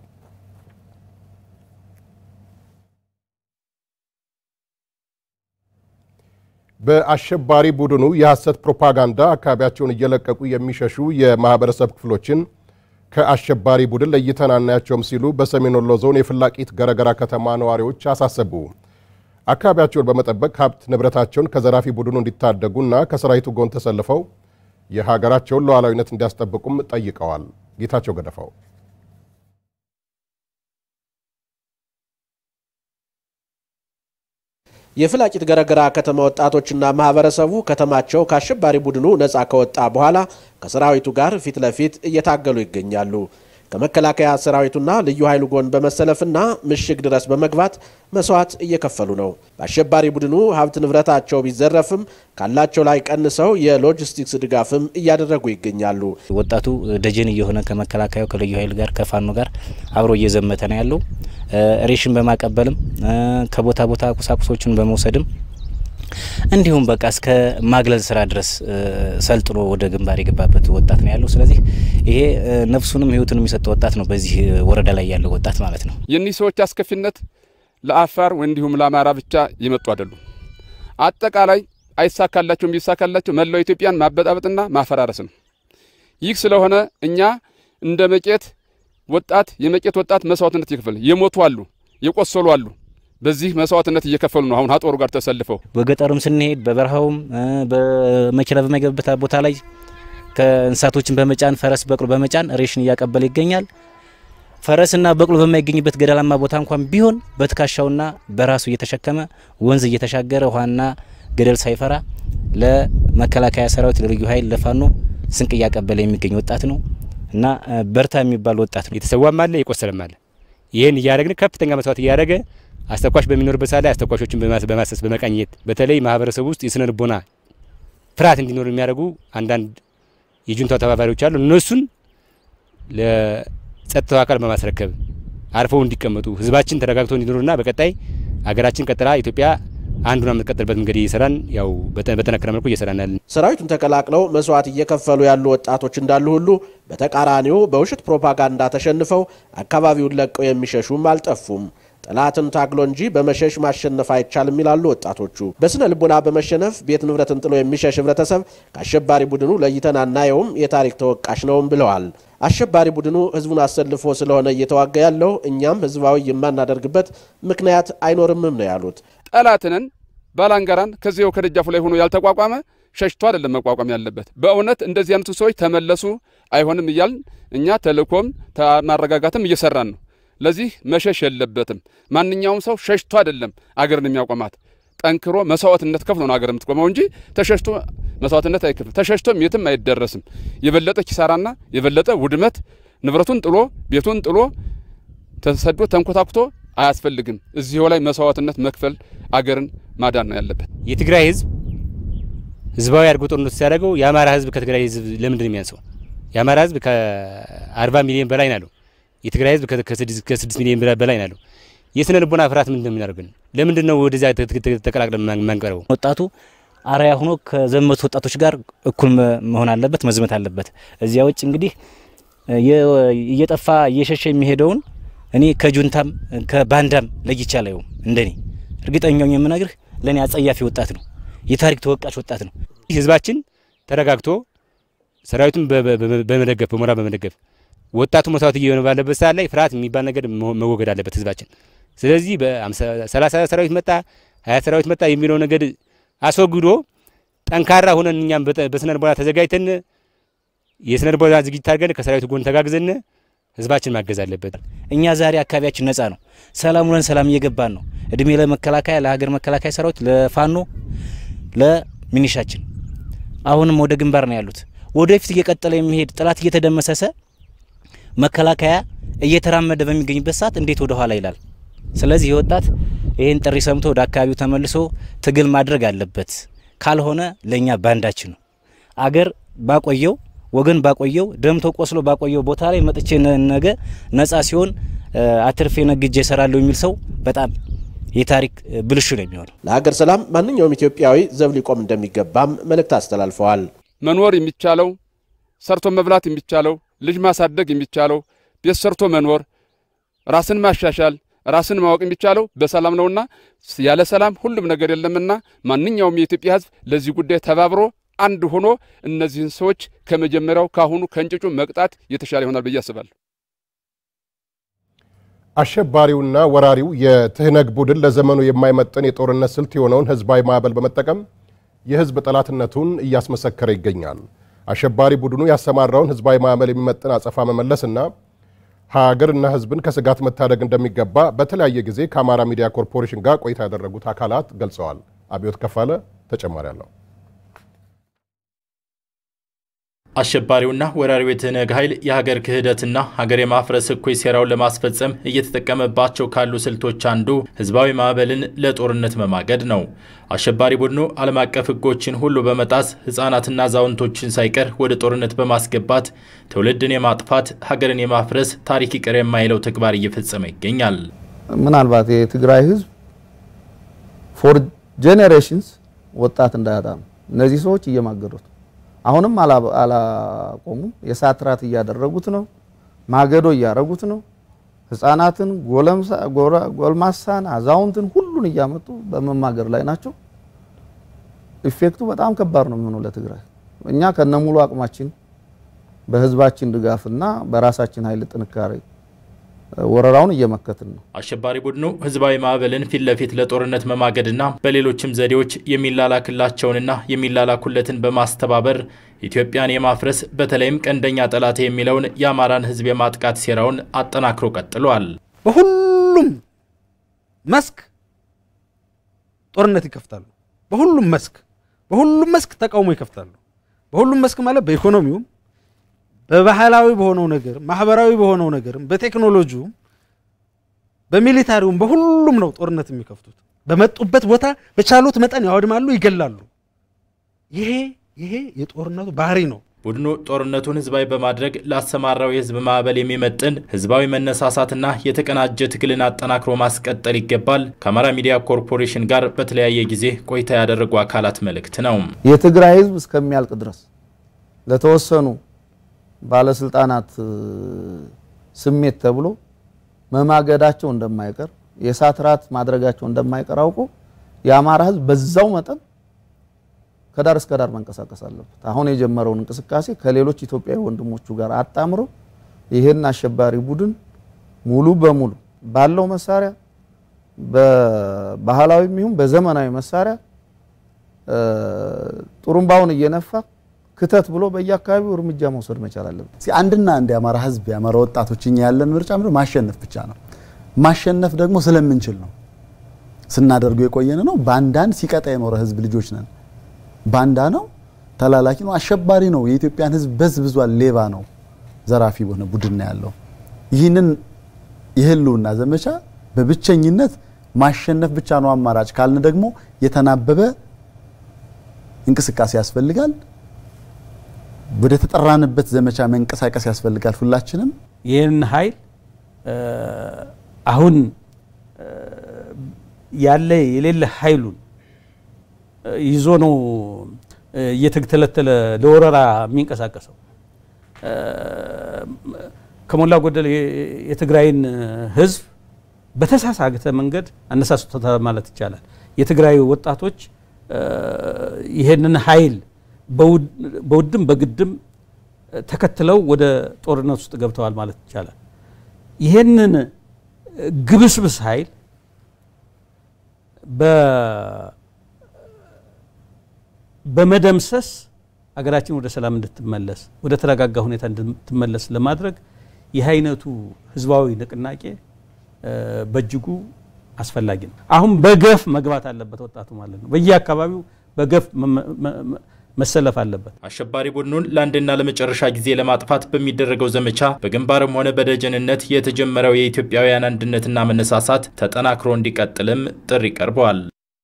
በአሸባሪ ቡድኑ የሐሰት ፕሮፓጋንዳ አካባቢያቸውን እየለቀቁ የሚሸሹ የማህበረሰብ ክፍሎችን ከአሸባሪ ቡድን ለይተን አናያቸውም ሲሉ በሰሜን ወሎ ዞን የፍላቂት ገረገራ ከተማ ነዋሪዎች አሳሰቡ። አካባቢያቸውን በመጠበቅ ሀብት ንብረታቸውን ከዘራፊ ቡድኑ እንዲታደጉና ከሰራዊቱ ጎን ተሰልፈው የሀገራቸውን ሉዓላዊነት እንዲያስጠብቁም ጠይቀዋል። ጌታቸው ገደፋው የፍላቂት ገረገራ ከተማ ወጣቶችና ማህበረሰቡ ከተማቸው ከአሸባሪ ቡድኑ ነፃ ከወጣ በኋላ ከሰራዊቱ ጋር ፊት ለፊት እየታገሉ ይገኛሉ። ከመከላከያ ሰራዊቱና ልዩ ኃይሉ ጎን በመሰለፍና ምሽግ ድረስ በመግባት መስዋዕት እየከፈሉ ነው። በአሸባሪ ቡድኑ ሀብት ንብረታቸው ቢዘረፍም ካላቸው ላይ ቀንሰው የሎጂስቲክስ ድጋፍም እያደረጉ ይገኛሉ። ወጣቱ ደጀን እየሆነ ከመከላከያው ከልዩ ኃይል ጋር ከፋኖ ጋር አብሮ እየዘመተ ነው ያለው። ሬሽን በማቀበልም ከቦታ ቦታ ቁሳቁሶችን በመውሰድም እንዲሁም በቃ እስከ ማግለል ስራ ድረስ ሰልጥኖ ወደ ግንባር የገባበት ወጣት ነው ያለው። ስለዚህ ይሄ ነፍሱንም ህይወቱንም የሰጠ ወጣት ነው፣ በዚህ ወረዳ ላይ ያለው ወጣት ማለት ነው። የእኒህ ሰዎች አስከፊነት ለአፋር እንዲሁም ለአማራ ብቻ የመጡ አይደሉም። አጠቃላይ አይሳካላቸውም። ቢሳካላቸው መላው ኢትዮጵያን ማበጣበጥና ማፈራረስ ነው። ይህ ስለሆነ እኛ እንደ መቄት ወጣት የመቄት ወጣት መስዋዕትነት እየከፈለ የሞቱ አሉ፣ የቆሰሉ አሉ። በዚህ መስዋዕትነት እየከፈሉ ነው። አሁን አጦሩ ጋር ተሰልፈው በገጠሩም ስንሄድ በበረሃውም በመኪና በማይገባበት ቦታ ላይ ከእንስሳቶችን በመጫን ፈረስ፣ በቅሎ በመጫን ሬሽን እያቀበለ ይገኛል። ፈረስና በቅሎ በማይገኝበት ገደላማ ቦታ እንኳን ቢሆን በትከሻውና በራሱ እየተሸከመ ወንዝ እየተሻገረ ውሃና ገደል ሳይፈራ ለመከላከያ ሰራዊት፣ ለልዩ ኃይል፣ ለፋኖ ስንቅ እያቀበለ የሚገኝ ወጣት ነው እና በርታ የሚባል ወጣት ነው። የተሰዋም አለ የቆሰለም አለ። ይህን እያደረግን ከፍተኛ መስዋዕት እያደረገ አስተኳሽ በሚኖርበት ሰዓት ላይ አስተኳሾችን በማሰስ በመቃኘት በተለይ ማህበረሰቡ ውስጥ የስነ ልቦና ፍርሃት እንዲኖር የሚያደርጉ አንዳንድ የጁንታው ተባባሪዎች አሉ። እነሱን ለጸጥታው አካል በማስረከብ አርፈው እንዲቀመጡ ህዝባችን ተረጋግቶ እንዲኖርና በቀጣይ አገራችን ቀጥላ ኢትዮጵያ አንዱን የምትቀጥልበት መንገድ እየሰራን ያው በተነከረ መልኩ እየሰራን ያለን። ሰራዊቱን ተቀላቅለው መስዋዕት እየከፈሉ ያሉ ወጣቶች እንዳሉ ሁሉ በተቃራኒው በውሸት ፕሮፓጋንዳ ተሸንፈው አካባቢውን ለቀው የሚሸሹም አልጠፉም። ጠላትን ታግሎ እንጂ በመሸሽ ማሸነፍ አይቻልም ይላሉ ወጣቶቹ። በስነ ልቦና በመሸነፍ ቤት ንብረትን ጥሎ የሚሸሽ ህብረተሰብ ከአሸባሪ ቡድኑ ለይተን አናየውም፣ የታሪክ ተወቃሽ ነውም ብለዋል። አሸባሪ ቡድኑ ህዝቡን አሰልፎ ስለሆነ እየተዋጋ ያለው እኛም ህዝባዊ የማናደርግበት ምክንያት አይኖርምም ነው ያሉት። ጠላትንን ባላንጋራን ከዚያው ከደጃፉ ላይ ሆኖ ያልተቋቋመ ሸሽቶ አይደለም መቋቋም ያለበት። በእውነት እንደዚህ አይነቱ ሰዎች ተመለሱ አይሆንም እያልን እኛ ተልእኮም ማረጋጋትም እየሰራን ነው። ለዚህ መሸሽ የለበትም። ማንኛውም ሰው ሸሽቶ አይደለም አገርን የሚያቆማት ጠንክሮ መስዋዕትነት ከፍሎ ነው አገር የምትቆመው እንጂ ተሸሽቶ መስዋዕትነት አይከፍልም። ተሸሽቶም የትም አይደረስም። የበለጠ ኪሳራና የበለጠ ውድመት ንብረቱን ጥሎ ቤቱን ጥሎ ተሰዶ ተንኮታኩቶ አያስፈልግም። እዚሁ ላይ መስዋዕትነት መክፈል አገርን ማዳን ነው ያለበት። የትግራይ ህዝብ ህዝባዊ አድርጎ ጦርነቱ ሲያደርገው የአማራ ህዝብ ከትግራይ ህዝብ ለምንድን ነው የሚያንሰው? የአማራ ህዝብ ከአርባ ሚሊዮን በላይ ናለው። የትግራይ ህዝብ ከስድስት ሚሊዮን በላይ ናለው። የስነ ልቦና ፍርሃት ምንድን ነው የሚያደርገን? ለምንድን ነው ወደዚያ ተቀላቅለን የማንቀርበው? ወጣቱ አርአያ ሆኖ ከዘመቱ ወጣቶች ጋር እኩል መሆን አለበት፣ መዝመት አለበት። እዚያ ውጭ እንግዲህ እየጠፋ እየሸሸ የሚሄደውን እኔ ከጁንታም ከባንዳም ለይቼ አላየውም። እንደኔ እርግጠኛው የምነግርህ ለእኔ አጸያፊ ወጣት ነው፣ የታሪክ ተወቃሽ ወጣት ነው። ህዝባችን ተረጋግቶ ሰራዊቱን በመደገፍ በሞራል በመደገፍ ወጣቱ መስዋዕት እየሆነ ባለበት ሰዓት ላይ ፍርሃት የሚባል ነገር መወገድ አለበት ህዝባችን። ስለዚህ በሰላሳ ሰራዊት መጣ ሀያ ሰራዊት መጣ የሚለው ነገር አስወግዶ ጠንካራ ሆነን እኛም በስነ ልቦና ተዘጋጅተን የስነ ልቦና ዝግጅት አድርገን ከሰራዊቱ ጎን ተጋግዘን ህዝባችን ማገዝ አለበት። እኛ ዛሬ አካባቢያችን ነጻ ነው። ሰላም ውለን ሰላም እየገባን ነው። እድሜ ለመከላከያ ለሀገር መከላከያ ሰራዊት፣ ለፋኖ፣ ለሚኒሻችን አሁንም ወደ ግንባር ነው ያሉት። ወደፊት እየቀጠለ የሚሄድ ጠላት እየተደመሰሰ መከላከያ እየተራመደ በሚገኝበት ሰዓት እንዴት ወደ ኋላ ይላል? ስለዚህ ይህ ወጣት ይህን ጥሪ ሰምቶ ወደ አካባቢው ተመልሶ ትግል ማድረግ አለበት። ካልሆነ ለእኛ ባንዳችን ነው። አገር ባቆየው ወገን ባቆየው ደምቶ ቆስሎ ባቆየው ቦታ ላይ መጥቼ ነገ ነጻ ሲሆን አትርፌ ነግጄ እሰራለሁ የሚል ሰው በጣም የታሪክ ብልሹ ነው የሚሆነው። ለሀገር ሰላም ማንኛውም ኢትዮጵያዊ ዘብ ሊቆም እንደሚገባም መልእክት አስተላልፈዋል። መኖር የሚቻለው ሰርቶ መብላት የሚቻለው ልጅ ማሳደግ የሚቻለው ቤት ሰርቶ መኖር ራስን ማሻሻል ራስን ማወቅ የሚቻለው በሰላም ነውና ያለ ሰላም ሁሉም ነገር የለምና ማንኛውም የኢትዮጵያ ሕዝብ ለዚህ ጉዳይ ተባብሮ አንድ ሆኖ እነዚህን ሰዎች ከመጀመሪያው ካሁኑ ከእንጭጩ መቅጣት የተሻለ ይሆናል ብዬ አስባለሁ። አሸባሪውና ወራሪው የትህነግ ቡድን ለዘመኑ የማይመጥን የጦርነት ስልት የሆነውን ህዝባዊ ማዕበል በመጠቀም የህዝብ ጠላትነቱን እያስመሰከረ ይገኛል። አሸባሪ ቡድኑ ያሰማራውን ህዝባዊ ማዕበል የሚመጥን አጸፋ መመለስና ሀገርና ህዝብን ከስጋት መታደግ እንደሚገባ በተለያየ ጊዜ ከአማራ ሚዲያ ኮርፖሬሽን ጋር ቆይታ ያደረጉት አካላት ገልጸዋል። አብዮት ከፋለ ተጨማሪ አለው። አሸባሪውና ወራሪው የትህነግ ኃይል የሀገር ክህደትና ሀገር የማፍረስ እኩይ ሴራውን ለማስፈጸም እየተጠቀመባቸው ካሉ ስልቶች አንዱ ህዝባዊ ማዕበልን ለጦርነት መማገድ ነው። አሸባሪ ቡድኑ ዓለም አቀፍ ህጎችን ሁሉ በመጣስ ህጻናትና አዛውንቶችን ሳይቀር ወደ ጦርነት በማስገባት ትውልድን የማጥፋት ሀገርን የማፍረስ ታሪክ ይቅር የማይለው ተግባር እየፈጸመ ይገኛል። ምናልባት የትግራይ ህዝብ ፎር ጄኔሬሽንስ ወጣት እንዳያጣ ነው እነዚህ ሰዎች እየማገዱት አሁንም አላቆሙም። የእሳት ራት እያደረጉት ነው። ማገዶ እያደረጉት ነው። ህፃናትን፣ ጎልማሳን፣ አዛውንትን ሁሉን እያመጡ በመማገር ላይ ናቸው። ኢፌክቱ በጣም ከባድ ነው የሚሆነው ለትግራይ። እኛ ከነሙሉ አቅማችን በህዝባችን ድጋፍና በራሳችን ኃይል ጥንካሬ ወረራውን እየመከትን ነው። አሸባሪ ቡድኑ ህዝባዊ ማዕበልን ፊት ለፊት ለጦርነት መማገድና በሌሎችም ዘዴዎች የሚላላክላቸውንና የሚላላኩለትን በማስተባበር ኢትዮጵያን የማፍረስ በተለይም ቀንደኛ ጠላት የሚለውን የአማራን ህዝብ የማጥቃት ሴራውን አጠናክሮ ቀጥሏል። በሁሉም መስክ ጦርነት ይከፍታሉ። በሁሉም መስክ በሁሉም መስክ ተቃውሞ ይከፍታሉ። በሁሉም መስክ ማለት በኢኮኖሚውም በባህላዊ በሆነው ነገር ማህበራዊ በሆነው ነገርም በቴክኖሎጂውም በሚሊታሪውም በሁሉም ነው ጦርነት የሚከፍቱት። በመጡበት ቦታ በቻሉት መጠን ያወድማሉ፣ ይገላሉ። ይሄ ይሄ የጦርነቱ ባህሪ ነው። ቡድኑ ጦርነቱን ህዝባዊ በማድረግ ላሰማራው የህዝብ ማዕበል የሚመጥን ህዝባዊ መነሳሳትና የተቀናጀ ትግልን አጠናክሮ ማስቀጠል ይገባል ከአማራ ሚዲያ ኮርፖሬሽን ጋር በተለያየ ጊዜ ቆይታ ያደረጉ አካላት መልእክት ነው። የትግራይ ህዝብ እስከሚያልቅ ድረስ ለተወሰኑ ባለስልጣናት ስሜት ተብሎ መማገዳቸው እንደማይቀር የእሳት ራት ማድረጋቸው እንደማይቀር አውቆ የአማራ ህዝብ በዛው መጠን ከዳር እስከ ዳር መንቀሳቀስ አለበት። አሁን የጀመረውን እንቅስቃሴ ከሌሎች ኢትዮጵያዊ ወንድሞቹ ጋር አጣምሮ ይህን አሸባሪ ቡድን ሙሉ በሙሉ ባለው መሳሪያ በባህላዊም ይሁን በዘመናዊ መሳሪያ ጥሩምባውን እየነፋ ክተት ብሎ በየአካባቢው እርምጃ መውሰድ መቻል አለበት። አንድና አንድ የአማራ ህዝብ የአማራ ወጣቶች እኛ ያለን ምርጫ ምንድነው? ማሸነፍ ብቻ ነው። ማሸነፍ ደግሞ ስለምንችል ነው ስናደርገው የቆየን ነው። ባንዳን ሲቀጣ የኖረ ህዝብ ልጆች ነን። ባንዳ ነው፣ ተላላኪ ነው፣ አሸባሪ ነው፣ የኢትዮጵያን ህዝብ በዝብዟል፣ ሌባ ነው፣ ዘራፊ የሆነ ቡድን ነው ያለው። ይህንን የህልውና ዘመቻ በብቸኝነት ማሸነፍ ብቻ ነው አማራጭ ካልን ደግሞ የተናበበ እንቅስቃሴ ያስፈልጋል። ወደ ተጠራንበት ዘመቻ መንቀሳቀስ ያስፈልጋል። ሁላችንም ይህን ኃይል አሁን ያለ የሌለ ኃይሉን ይዞ ነው እየተተለተለ ለወረራ የሚንቀሳቀሰው። ከሞላ ጎደል የትግራይን ህዝብ በተሳሳተ መንገድ አነሳስቶታል ማለት ይቻላል። የትግራይ ወጣቶች ይሄንን ኃይል በውድም በግድም ተከትለው ወደ ጦርነት ውስጥ ገብተዋል ማለት ይቻላል። ይሄንን ግብስብስ ኃይል በመደምሰስ አገራችን ወደ ሰላም እንድትመለስ ወደ ተረጋጋ ሁኔታ እንድትመለስ ለማድረግ ይህ አይነቱ ህዝባዊ ንቅናቄ በእጅጉ አስፈላጊ ነው። አሁን በገፍ መግባት አለበት ወጣቱ ማለት ነው። በየአካባቢው በገፍ መሰለፍ አለበት። አሸባሪ ቡድኑን ለአንድና ለመጨረሻ ጊዜ ለማጥፋት በሚደረገው ዘመቻ በግንባርም ሆነ በደጀንነት የተጀመረው የኢትዮጵያውያን አንድነትና መነሳሳት ተጠናክሮ እንዲቀጥልም ጥሪ ቀርበዋል።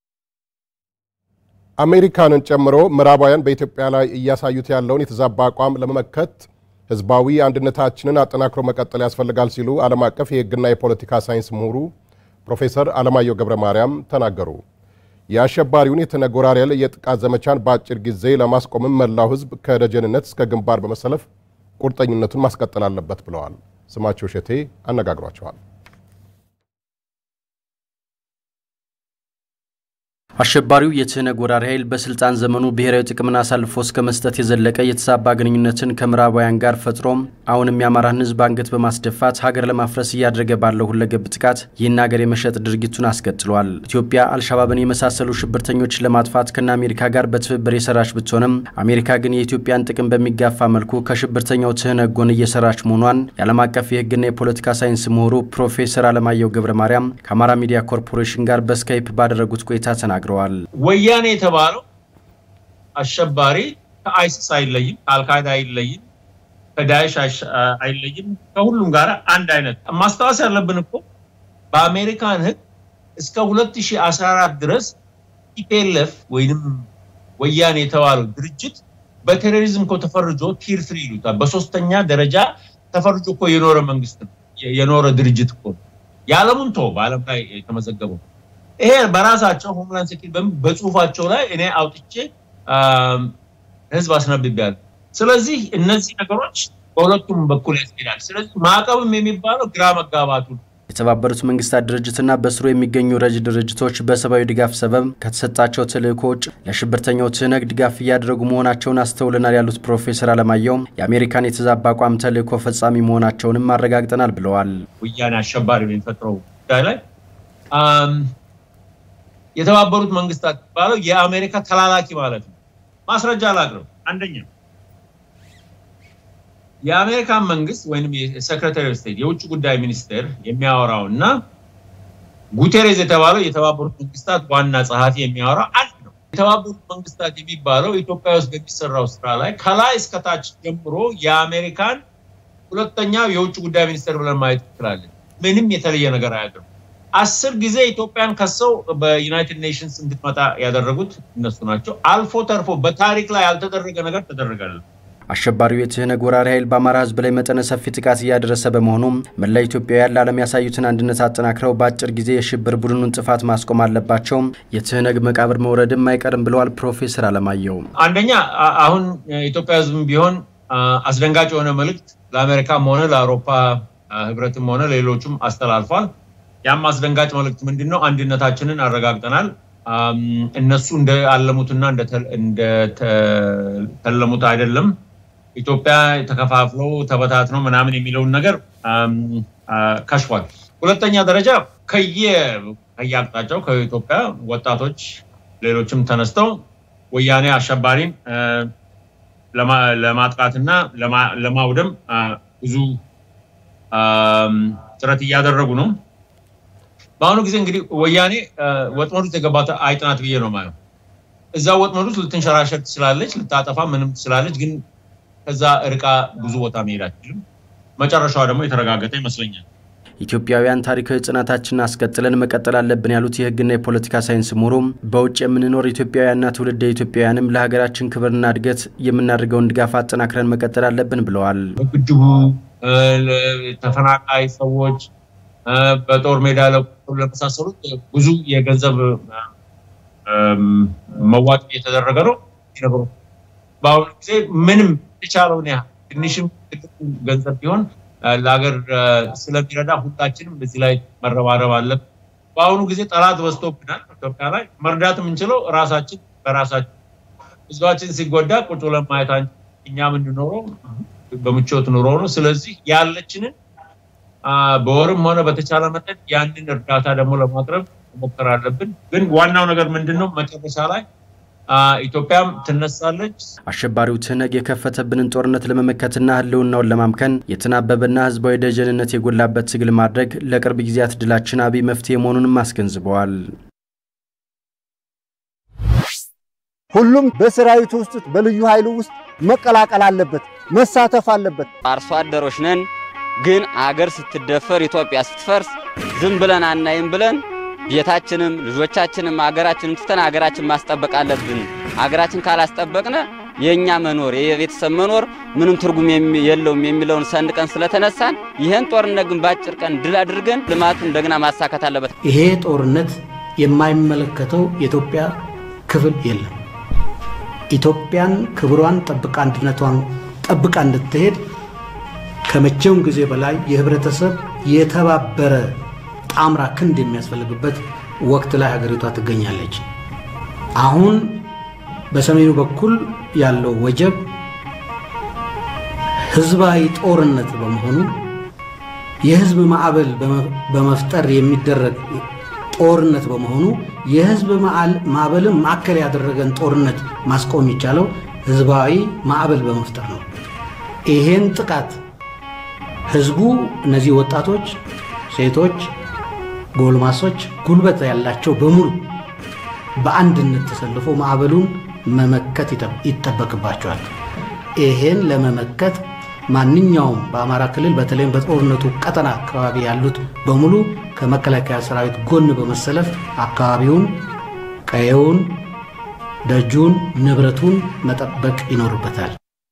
አሜሪካንን ጨምሮ ምዕራባውያን በኢትዮጵያ ላይ እያሳዩት ያለውን የተዛባ አቋም ለመመከት ህዝባዊ አንድነታችንን አጠናክሮ መቀጠል ያስፈልጋል ሲሉ ዓለም አቀፍ የህግና የፖለቲካ ሳይንስ ምሁሩ ፕሮፌሰር አለማየሁ ገብረ ማርያም ተናገሩ። የአሸባሪውን የተነጎራሪያል የጥቃት ዘመቻን በአጭር ጊዜ ለማስቆምም መላው ህዝብ ከደጀንነት እስከ ግንባር በመሰለፍ ቁርጠኝነቱን ማስቀጠል አለበት ብለዋል። ስማቸው ሸቴ አነጋግሯቸዋል። አሸባሪው የትህነግ ወራሪ ኃይል በስልጣን ዘመኑ ብሔራዊ ጥቅምን አሳልፎ እስከ መስጠት የዘለቀ የተዛባ ግንኙነትን ከምዕራባውያን ጋር ፈጥሮም አሁንም የአማራን ህዝብ አንገት በማስደፋት ሀገር ለማፍረስ እያደረገ ባለው ሁለገብ ጥቃት ይህን ሀገር የመሸጥ ድርጊቱን አስቀጥሏል። ኢትዮጵያ አልሻባብን የመሳሰሉ ሽብርተኞችን ለማጥፋት ከነ አሜሪካ ጋር በትብብር የሰራች ብትሆንም አሜሪካ ግን የኢትዮጵያን ጥቅም በሚጋፋ መልኩ ከሽብርተኛው ትህነግ ጎን እየሰራች መሆኗን የዓለም አቀፍ የህግና የፖለቲካ ሳይንስ ምሁሩ ፕሮፌሰር አለማየሁ ገብረ ማርያም ከአማራ ሚዲያ ኮርፖሬሽን ጋር በስካይፕ ባደረጉት ቆይታ ተናግረዋል ተናግረዋል። ወያኔ የተባለው አሸባሪ ከአይሲስ አይለይም፣ ከአልካይዳ አይለይም፣ ከዳይሽ አይለይም። ከሁሉም ጋር አንድ አይነት። ማስታወስ ያለብን እኮ በአሜሪካን ህግ እስከ 2014 ድረስ ኢፒኤልኤፍ ወይንም ወያኔ የተባለው ድርጅት በቴሮሪዝም እኮ ተፈርጆ ቲር ትሪ ይሉታል። በሶስተኛ ደረጃ ተፈርጆ እኮ የኖረ መንግስት ነው፣ የኖረ ድርጅት እኮ ነው። የዓለሙን ቶ በዓለም ላይ የተመዘገበው ይሄ በራሳቸው ሆምላንድ ሴኪዩሪቲ በጽሁፋቸው ላይ እኔ አውጥቼ ህዝብ አስነብቤያለሁ። ስለዚህ እነዚህ ነገሮች በሁለቱም በኩል ያስኬዳል። ስለዚህ ማዕቀብም የሚባለው ግራ መጋባቱ ነው። የተባበሩት መንግስታት ድርጅትና በስሩ የሚገኙ ረጅ ድርጅቶች በሰብአዊ ድጋፍ ሰበብ ከተሰጣቸው ተልእኮ ውጭ ለሽብርተኛው ትህነግ ድጋፍ እያደረጉ መሆናቸውን አስተውለናል ያሉት ፕሮፌሰር አለማየሁ የአሜሪካን የተዛባ አቋም ተልእኮ ፈጻሚ መሆናቸውንም አረጋግጠናል ብለዋል። ወያኔ አሸባሪ የሚፈጥረው ጉዳይ ላይ የተባበሩት መንግስታት የሚባለው የአሜሪካ ተላላኪ ማለት ነው። ማስረጃ ላቅርብ። አንደኛ የአሜሪካን መንግስት ወይም የሴክሬታሪ ኦፍ ስቴት የውጭ ጉዳይ ሚኒስቴር የሚያወራው እና ጉቴሬዝ የተባለው የተባበሩት መንግስታት ዋና ጸሐፊ የሚያወራው አንድ ነው። የተባበሩት መንግስታት የሚባለው ኢትዮጵያ ውስጥ በሚሰራው ስራ ላይ ከላይ እስከታች ጀምሮ የአሜሪካን ሁለተኛው የውጭ ጉዳይ ሚኒስቴር ብለን ማየት እንችላለን። ምንም የተለየ ነገር አያደርጉም። አስር ጊዜ ኢትዮጵያን ከሰው በዩናይትድ ኔሽንስ እንድትመጣ ያደረጉት እነሱ ናቸው። አልፎ ተርፎ በታሪክ ላይ ያልተደረገ ነገር ተደረጋል። አሸባሪው የትህነግ ወራሪ ኃይል በአማራ ህዝብ ላይ መጠነ ሰፊ ጥቃት እያደረሰ በመሆኑም መላ ኢትዮጵያውያን ለዓለም ያሳዩትን አንድነት አጠናክረው በአጭር ጊዜ የሽብር ቡድኑን ጥፋት ማስቆም አለባቸው። የትህነግ መቃብር መውረድም አይቀርም ብለዋል ፕሮፌሰር አለማየሁ። አንደኛ አሁን የኢትዮጵያ ህዝብም ቢሆን አስደንጋጭ የሆነ መልእክት ለአሜሪካም ሆነ ለአውሮፓ ህብረትም ሆነ ሌሎቹም አስተላልፏል። ያም አስደንጋጭ መልእክት ምንድን ነው? አንድነታችንን አረጋግጠናል። እነሱ እንደአለሙትና እንደተለሙት አይደለም። ኢትዮጵያ ተከፋፍሎ ተበታትኖ ምናምን የሚለውን ነገር ከሽፏል። ሁለተኛ ደረጃ ከየ ከየአቅጣጫው ከኢትዮጵያ ወጣቶች ሌሎችም ተነስተው ወያኔ አሸባሪን ለማጥቃትና ለማውደም ብዙ ጥረት እያደረጉ ነው። በአሁኑ ጊዜ እንግዲህ ወያኔ ወጥመዱ ውስጥ የገባት አይጥ ናት ብዬ ነው ማለት። እዛ ወጥመዱ ውስጥ ልትንሸራሸር ትችላለች፣ ልታጠፋ ምንም ትችላለች። ግን ከዛ እርቃ ብዙ ቦታ መሄድ አትችልም። መጨረሻዋ ደግሞ የተረጋገጠ ይመስለኛል። ኢትዮጵያውያን ታሪካዊ ጽናታችንን አስቀጥለን መቀጠል አለብን ያሉት የሕግና የፖለቲካ ሳይንስ ምሁሩም በውጭ የምንኖር ኢትዮጵያውያንና ትውልደ ኢትዮጵያውያንም ለሀገራችን ክብርና እድገት የምናደርገውን ድጋፍ አጠናክረን መቀጠል አለብን ብለዋል። በግድቡ ተፈናቃይ ሰዎች በጦር ሜዳ ለመሳሰሉት ብዙ የገንዘብ መዋጮ እየተደረገ ነው። ነገሮች በአሁኑ ጊዜ ምንም የተቻለውን ያህል ትንሽም ትልቅም ገንዘብ ቢሆን ለሀገር ስለሚረዳ ሁላችንም በዚህ ላይ መረባረብ አለብን። በአሁኑ ጊዜ ጠላት በዝቶብናል። ኢትዮጵያ ላይ መርዳት የምንችለው ራሳችን በራሳችን ህዝባችን ሲጎዳ ቁጭ ብለን ማየት እኛ የምንኖረው በምቾት ኑሮ ነው። ስለዚህ ያለችንን በወርም ሆነ በተቻለ መጠን ያንን እርዳታ ደግሞ ለማቅረብ መሞከር አለብን። ግን ዋናው ነገር ምንድን ነው? መጨረሻ ላይ ኢትዮጵያም ትነሳለች። አሸባሪው ትህነግ የከፈተብንን ጦርነት ለመመከትና ህልውናውን ለማምከን የተናበበና ህዝባዊ ደጀንነት የጎላበት ትግል ማድረግ ለቅርብ ጊዜያት ድላችን አብይ መፍትሄ መሆኑንም አስገንዝበዋል። ሁሉም በሰራዊቱ ውስጥ በልዩ ኃይሉ ውስጥ መቀላቀል አለበት፣ መሳተፍ አለበት። አርሶ አደሮች ነን፣ ግን አገር ስትደፈር ኢትዮጵያ ስትፈርስ ዝም ብለን አናይም ብለን ቤታችንም ልጆቻችንም አገራችንም ትተን አገራችን ማስጠበቅ አለብን። አገራችን ካላስጠበቅነ የእኛ መኖር የቤተሰብ መኖር ምንም ትርጉም የለውም የሚለውን ሰንቀን ስለተነሳን ይህን ጦርነት ግን በአጭር ቀን ድል አድርገን ልማቱን እንደገና ማሳካት አለበት። ይሄ ጦርነት የማይመለከተው የኢትዮጵያ ክፍል የለም። ኢትዮጵያን ክብሯን ጠብቃ አንድነቷን ጠብቃ እንድትሄድ ከመቼውም ጊዜ በላይ የህብረተሰብ የተባበረ ጣምራ ክንድ የሚያስፈልግበት ወቅት ላይ ሀገሪቷ ትገኛለች። አሁን በሰሜኑ በኩል ያለው ወጀብ ህዝባዊ ጦርነት በመሆኑ የህዝብ ማዕበል በመፍጠር የሚደረግ ጦርነት በመሆኑ የህዝብ ማዕበልን ማዕከል ያደረገን ጦርነት ማስቆም የሚቻለው ህዝባዊ ማዕበል በመፍጠር ነው። ይሄን ጥቃት ህዝቡ እነዚህ ወጣቶች፣ ሴቶች፣ ጎልማሶች፣ ጉልበት ያላቸው በሙሉ በአንድነት ተሰልፎ ማዕበሉን መመከት ይጠበቅባቸዋል። ይሄን ለመመከት ማንኛውም በአማራ ክልል በተለይም በጦርነቱ ቀጠና አካባቢ ያሉት በሙሉ ከመከላከያ ሰራዊት ጎን በመሰለፍ አካባቢውን፣ ቀየውን፣ ደጁን፣ ንብረቱን መጠበቅ ይኖርበታል።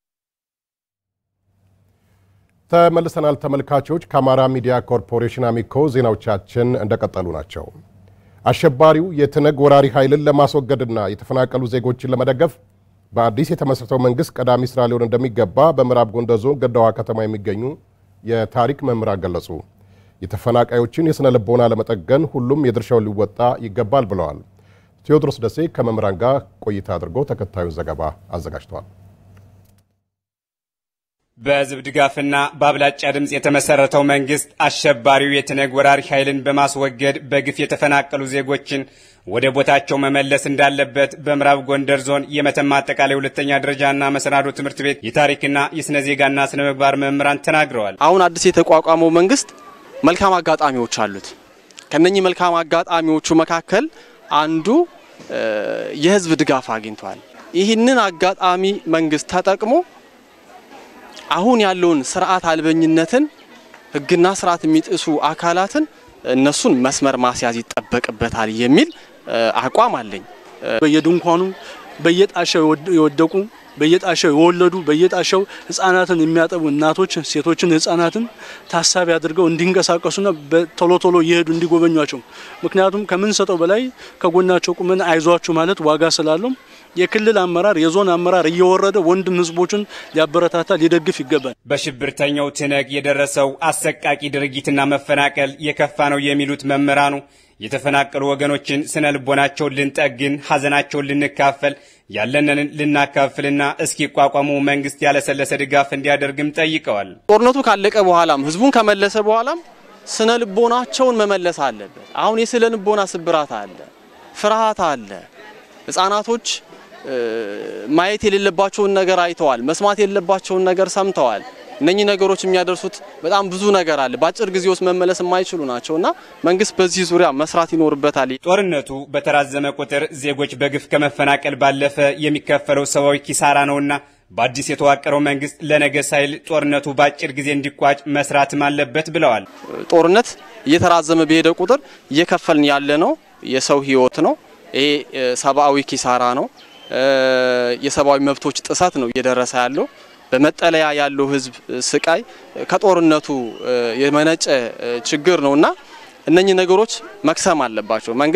ተመልሰናል ተመልካቾች። ከአማራ ሚዲያ ኮርፖሬሽን አሚኮ ዜናዎቻችን እንደቀጠሉ ናቸው። አሸባሪው የትነግ ወራሪ ኃይልን ለማስወገድና የተፈናቀሉ ዜጎችን ለመደገፍ በአዲስ የተመሰረተው መንግስት ቀዳሚ ስራ ሊሆን እንደሚገባ በምዕራብ ጎንደር ዞን ገዳዋ ከተማ የሚገኙ የታሪክ መምህራን ገለጹ። የተፈናቃዮችን የሥነ ልቦና ለመጠገን ሁሉም የድርሻውን ሊወጣ ይገባል ብለዋል። ቴዎድሮስ ደሴ ከመምህራን ጋር ቆይታ አድርጎ ተከታዩን ዘገባ አዘጋጅተዋል። በህዝብ ድጋፍና በአብላጫ ድምፅ የተመሰረተው መንግስት አሸባሪው የትነግ ወራሪ ኃይልን በማስወገድ በግፍ የተፈናቀሉ ዜጎችን ወደ ቦታቸው መመለስ እንዳለበት በምዕራብ ጎንደር ዞን የመተማ አጠቃላይ ሁለተኛ ደረጃና መሰናዶ ትምህርት ቤት የታሪክና የስነ ዜጋና ስነ ምግባር መምህራን ተናግረዋል። አሁን አዲስ የተቋቋመው መንግስት መልካም አጋጣሚዎች አሉት። ከነኚህ መልካም አጋጣሚዎቹ መካከል አንዱ የህዝብ ድጋፍ አግኝቷል። ይህንን አጋጣሚ መንግስት ተጠቅሞ አሁን ያለውን ስርዓት አልበኝነትን ህግና ስርዓት የሚጥሱ አካላትን እነሱን መስመር ማስያዝ ይጠበቅበታል የሚል አቋም አለኝ። በየድንኳኑ በየጣሻው የወደቁ በየጣሻው የወለዱ በየጣሻው ህጻናትን የሚያጠቡ እናቶች፣ ሴቶችን፣ ህጻናትን ታሳቢ አድርገው እንዲንቀሳቀሱና ቶሎ ቶሎ እየሄዱ እንዲጎበኟቸው ምክንያቱም ከምንሰጠው በላይ ከጎናቸው ቁመን አይዟችሁ ማለት ዋጋ ስላለው የክልል አመራር የዞን አመራር እየወረደ ወንድም ህዝቦችን ሊያበረታታ ሊደግፍ ይገባል። በሽብርተኛው ትነግ የደረሰው አሰቃቂ ድርጊትና መፈናቀል የከፋ ነው የሚሉት መምህራኑ የተፈናቀሉ ወገኖችን ስነ ልቦናቸውን ልንጠግን፣ ሀዘናቸውን ልንካፈል፣ ያለንን ልናካፍልና እስኪቋቋሙ መንግስት ያለሰለሰ ድጋፍ እንዲያደርግም ጠይቀዋል። ጦርነቱ ካለቀ በኋላም ህዝቡን ከመለሰ በኋላም ስነ ልቦናቸውን መመለስ አለበት። አሁን የስነ ልቦና ስብራት አለ፣ ፍርሃት አለ። ህጻናቶች ማየት የሌለባቸውን ነገር አይተዋል፣ መስማት የሌለባቸውን ነገር ሰምተዋል። እነኚህ ነገሮች የሚያደርሱት በጣም ብዙ ነገር አለ። በአጭር ጊዜ ውስጥ መመለስ የማይችሉ ናቸው እና መንግስት በዚህ ዙሪያ መስራት ይኖርበታል። ጦርነቱ በተራዘመ ቁጥር ዜጎች በግፍ ከመፈናቀል ባለፈ የሚከፈለው ሰብአዊ ኪሳራ ነውና በአዲስ የተዋቀረው መንግስት ለነገ ሳይል ጦርነቱ በአጭር ጊዜ እንዲቋጭ መስራትም አለበት ብለዋል። ጦርነት እየተራዘመ በሄደ ቁጥር እየከፈልን ያለ ነው የሰው ህይወት ነው። ይሄ ሰብአዊ ኪሳራ ነው። የሰብአዊ መብቶች ጥሰት ነው እየደረሰ ያለው። በመጠለያ ያለው ህዝብ ስቃይ ከጦርነቱ የመነጨ ችግር ነው እና እነኚህ ነገሮች መክሰም አለባቸው። መንግስት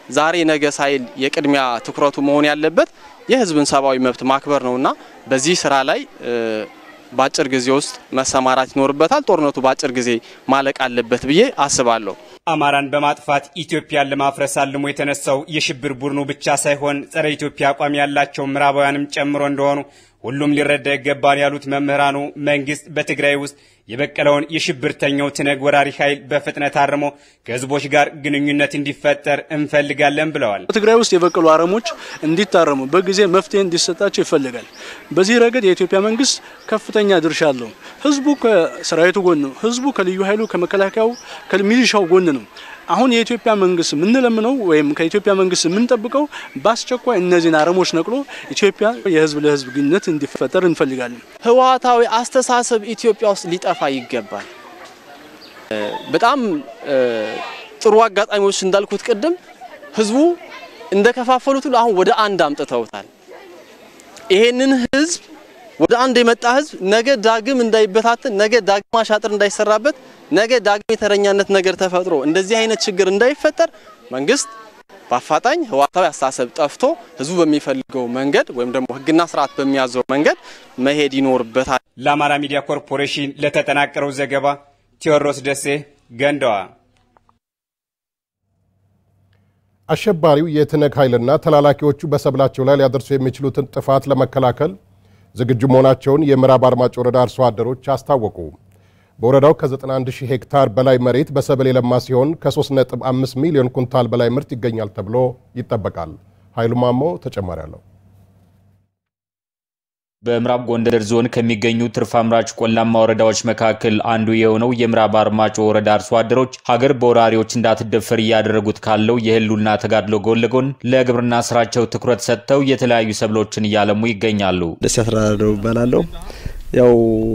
ዛሬ ነገ ሳይል የቅድሚያ ትኩረቱ መሆን ያለበት የህዝብን ሰብአዊ መብት ማክበር ነውና በዚህ ስራ ላይ በአጭር ጊዜ ውስጥ መሰማራት ይኖርበታል። ጦርነቱ በአጭር ጊዜ ማለቅ አለበት ብዬ አስባለሁ። አማራን በማጥፋት ኢትዮጵያን ለማፍረስ አልሞ የተነሳው የሽብር ቡድኑ ብቻ ሳይሆን ጸረ ኢትዮጵያ አቋም ያላቸው ምዕራባውያንም ጨምሮ እንደሆኑ ሁሉም ሊረዳ ይገባል ያሉት መምህራኑ መንግስት በትግራይ ውስጥ የበቀለውን የሽብርተኛው ትነግ ወራሪ ኃይል በፍጥነት አርሞ ከህዝቦች ጋር ግንኙነት እንዲፈጠር እንፈልጋለን ብለዋል። በትግራይ ውስጥ የበቀሉ አረሞች እንዲታረሙ በጊዜ መፍትሄ እንዲሰጣቸው ይፈልጋል። በዚህ ረገድ የኢትዮጵያ መንግስት ከፍተኛ ድርሻ አለው። ህዝቡ ከሰራዊቱ ጎን ነው። ህዝቡ ከልዩ ኃይሉ ከመከላከያው ከሚሊሻው ጎን ነው። አሁን የኢትዮጵያ መንግስት የምንለምነው ወይም ከኢትዮጵያ መንግስት የምንጠብቀው በአስቸኳይ እነዚህን አረሞች ነቅሎ ኢትዮጵያ የህዝብ ለህዝብ ግንኙነት እንዲፈጠር እንፈልጋለን። ህወሓታዊ አስተሳሰብ ኢትዮጵያ ውስጥ ሊጠፋ ይገባል። በጣም ጥሩ አጋጣሚዎች እንዳልኩት ቅድም ህዝቡ እንደከፋፈሉት ሁሉ አሁን ወደ አንድ አምጥተውታል። ይሄንን ህዝብ ወደ አንድ የመጣ ህዝብ ነገ ዳግም እንዳይበታትን፣ ነገ ዳግም አሻጥር እንዳይሰራበት፣ ነገ ዳግም የተረኛነት ነገር ተፈጥሮ እንደዚህ አይነት ችግር እንዳይፈጠር መንግስት በአፋጣኝ ህወሓታዊ አስተሳሰብ ጠፍቶ ህዝቡ በሚፈልገው መንገድ ወይም ደግሞ ህግና ስርዓት በሚያዘው መንገድ መሄድ ይኖርበታል። ለአማራ ሚዲያ ኮርፖሬሽን ለተጠናቀረው ዘገባ ቴዎድሮስ ደሴ ገንዳዋ። አሸባሪው የትነግ ኃይልና ተላላኪዎቹ በሰብላቸው ላይ ሊያደርሱ የሚችሉትን ጥፋት ለመከላከል ዝግጁ መሆናቸውን የምዕራብ አርማጭ ወረዳ አርሶ አደሮች አስታወቁ። በወረዳው ከ91 ሺህ ሄክታር በላይ መሬት በሰብል የለማ ሲሆን ከ3.5 ሚሊዮን ኩንታል በላይ ምርት ይገኛል ተብሎ ይጠበቃል። ኃይሉ ማሞ ተጨማሪ አለው። በምዕራብ ጎንደር ዞን ከሚገኙ ትርፍ አምራች ቆላማ ወረዳዎች መካከል አንዱ የሆነው የምዕራብ አርማጮ ወረዳ አርሶ አደሮች ሀገር በወራሪዎች እንዳትደፈር እያደረጉት ካለው የህልውና ተጋድሎ ጎን ለጎን ለግብርና ስራቸው ትኩረት ሰጥተው የተለያዩ ሰብሎችን እያለሙ ይገኛሉ። ደስ ያስራደው እባላለሁ። ያው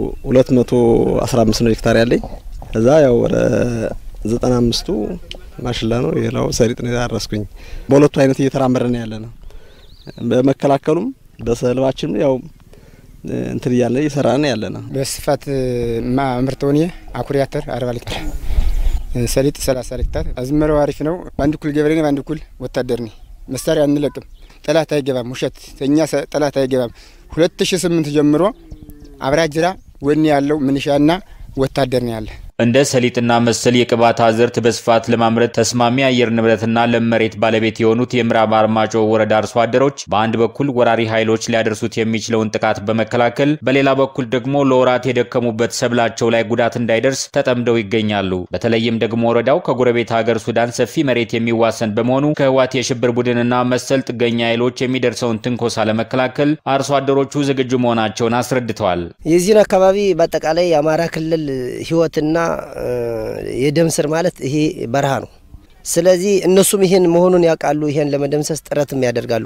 215 ነው ሄክታር ያለኝ። ከዛ ያው ወደ 95ቱ ማሽላ ነው፣ ሌላው ሰሊጥ ነው ያረስኩኝ። በሁለቱ አይነት እየተራመድን ያለ ነው። በመከላከሉም በሰልባችንም ያው እንትን እያለ እየሰራን ያለ ነው። በስፋት ማምርተውን አኩሪ አተር አርባ ሊትር ሰሊጥ ሰላሳ ሊትር አዝመራው አሪፍ ነው። በአንድ ኩል ገበሬ ነኝ፣ በአንድ ኩል ወታደር ነኝ። መሳሪያ አንለቅም። ጠላት አይገባም። ውሸት እኛ ጠላት አይገባም። ሁለት ሺ ስምንት ጀምሮ አብራጅራ ወኔ ያለው ምንሻና ወታደር ነው ያለ እንደ ሰሊጥና መሰል የቅባት አዝርት በስፋት ለማምረት ተስማሚ አየር ንብረትና ለም መሬት ባለቤት የሆኑት የምዕራብ አርማጮ ወረዳ አርሶ አደሮች በአንድ በኩል ወራሪ ኃይሎች ሊያደርሱት የሚችለውን ጥቃት በመከላከል በሌላ በኩል ደግሞ ለወራት የደከሙበት ሰብላቸው ላይ ጉዳት እንዳይደርስ ተጠምደው ይገኛሉ። በተለይም ደግሞ ወረዳው ከጎረቤት ሀገር ሱዳን ሰፊ መሬት የሚዋሰን በመሆኑ ከህዋት የሽብር ቡድንና መሰል ጥገኛ ኃይሎች የሚደርሰውን ትንኮሳ ለመከላከል አርሶ አደሮቹ ዝግጁ መሆናቸውን አስረድተዋል። የዚህን አካባቢ በአጠቃላይ የአማራ ክልል ህይወትና የደም ስር ማለት ይሄ በረሃ ነው። ስለዚህ እነሱም ይሄን መሆኑን ያውቃሉ። ይሄን ለመደምሰስ ጥረትም ያደርጋሉ።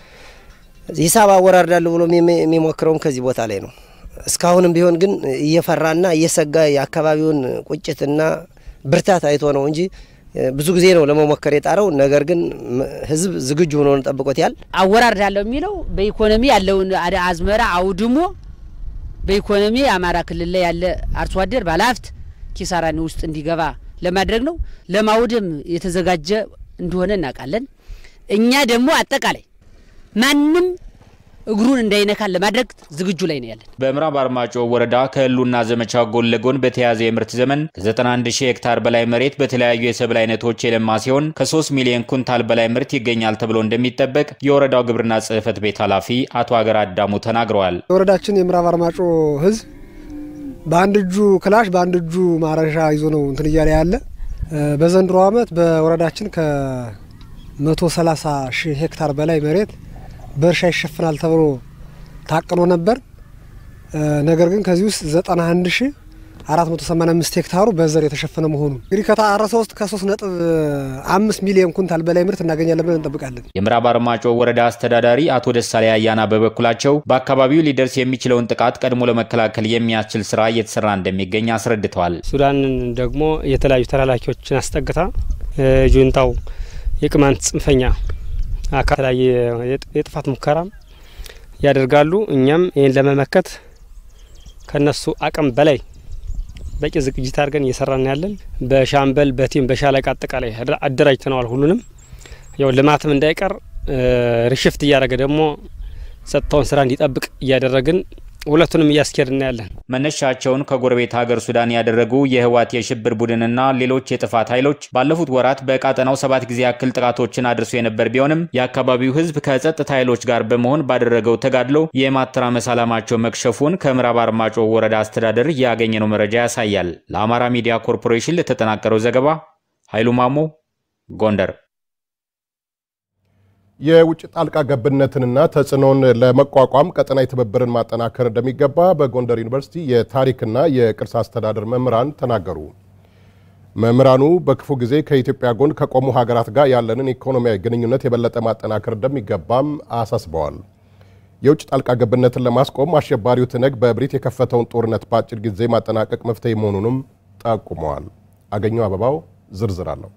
ሂሳብ አወራርዳለሁ ብሎ የሚሞክረውም ከዚህ ቦታ ላይ ነው። እስካሁንም ቢሆን ግን እየፈራና እየሰጋ የአካባቢውን ቁጭትና ብርታት አይቶ ነው እንጂ ብዙ ጊዜ ነው ለመሞከር የጣረው። ነገር ግን ህዝብ ዝግጁ ሆኖ ጠብቆት ያል አወራርዳለሁ የሚለው በኢኮኖሚ ያለውን አዝመራ አውድሞ በኢኮኖሚ የአማራ ክልል ላይ ያለ አርሶ አደር ባለሀብት ኪሳራን ውስጥ እንዲገባ ለማድረግ ነው። ለማውደም የተዘጋጀ እንደሆነ እናውቃለን። እኛ ደግሞ አጠቃላይ ማንም እግሩን እንዳይነካን ለማድረግ ዝግጁ ላይ ነው ያለን። በምዕራብ አርማጮ ወረዳ ከህልውና ዘመቻ ጎን ለጎን በተያዘ የምርት ዘመን ከ91 ሺህ ሄክታር በላይ መሬት በተለያዩ የሰብል አይነቶች የለማ ሲሆን ከ3 ሚሊዮን ኩንታል በላይ ምርት ይገኛል ተብሎ እንደሚጠበቅ የወረዳው ግብርና ጽሕፈት ቤት ኃላፊ አቶ ሀገር አዳሙ ተናግረዋል። የወረዳችን የምዕራብ አርማጮ ህዝብ በአንድ እጁ ክላሽ በአንድ እጁ ማረሻ ይዞ ነው እንትን እያለ ያለ። በዘንድሮ ዓመት በወረዳችን ከ130 ሺህ ሄክታር በላይ መሬት በእርሻ ይሸፍናል ተብሎ ታቅኖ ነበር። ነገር ግን ከዚህ ውስጥ 91 ሺህ 485 ሄክታሩ በዘር የተሸፈነ መሆኑ እንግዲህ ከታረሰ ውስጥ ከ3 ነጥብ አምስት ሚሊዮን ኩንታል በላይ ምርት እናገኛለን ብለን እንጠብቃለን። የምዕራብ አርማጮ ወረዳ አስተዳዳሪ አቶ ደሳሌ አያና በበኩላቸው በአካባቢው ሊደርስ የሚችለውን ጥቃት ቀድሞ ለመከላከል የሚያስችል ስራ እየተሰራ እንደሚገኝ አስረድተዋል። ሱዳንን ደግሞ የተለያዩ ተላላኪዎችን አስጠግታ ጁንታው የቅማንት ጽንፈኛ አካል ላይ የጥፋት ሙከራ ያደርጋሉ። እኛም ይህን ለመመከት ከነሱ አቅም በላይ በቂ ዝግጅት አድርገን እየሰራን ያለን በሻምበል በቲም በሻለቃ አጠቃላይ አደራጅተነዋል። ሁሉንም ያው ልማትም እንዳይቀር ሪሽፍት እያደረገ ደግሞ ጸጥታውን ስራ እንዲጠብቅ እያደረግን ሁለቱንም እያስኬድን ያለን። መነሻቸውን ከጎረቤት ሀገር ሱዳን ያደረጉ የህወሓት የሽብር ቡድንና ሌሎች የጥፋት ኃይሎች ባለፉት ወራት በቀጠናው ሰባት ጊዜ ያክል ጥቃቶችን አድርሶ የነበር ቢሆንም የአካባቢው ህዝብ ከጸጥታ ኃይሎች ጋር በመሆን ባደረገው ተጋድሎ የማተራመስ ዓላማቸው መክሸፉን ከምዕራብ አርማጮ ወረዳ አስተዳደር ያገኘነው መረጃ ያሳያል። ለአማራ ሚዲያ ኮርፖሬሽን ለተጠናቀረው ዘገባ ኃይሉ ማሞ ጎንደር። የውጭ ጣልቃ ገብነትንና ተጽዕኖን ለመቋቋም ቀጠናዊ ትብብርን ማጠናከር እንደሚገባ በጎንደር ዩኒቨርሲቲ የታሪክና የቅርስ አስተዳደር መምህራን ተናገሩ። መምህራኑ በክፉ ጊዜ ከኢትዮጵያ ጎን ከቆሙ ሀገራት ጋር ያለንን ኢኮኖሚያዊ ግንኙነት የበለጠ ማጠናከር እንደሚገባም አሳስበዋል። የውጭ ጣልቃ ገብነትን ለማስቆም አሸባሪው ትነግ በእብሪት የከፈተውን ጦርነት በአጭር ጊዜ ማጠናቀቅ መፍትሄ መሆኑንም ጠቁመዋል። አገኘው አበባው ዝርዝር አለው።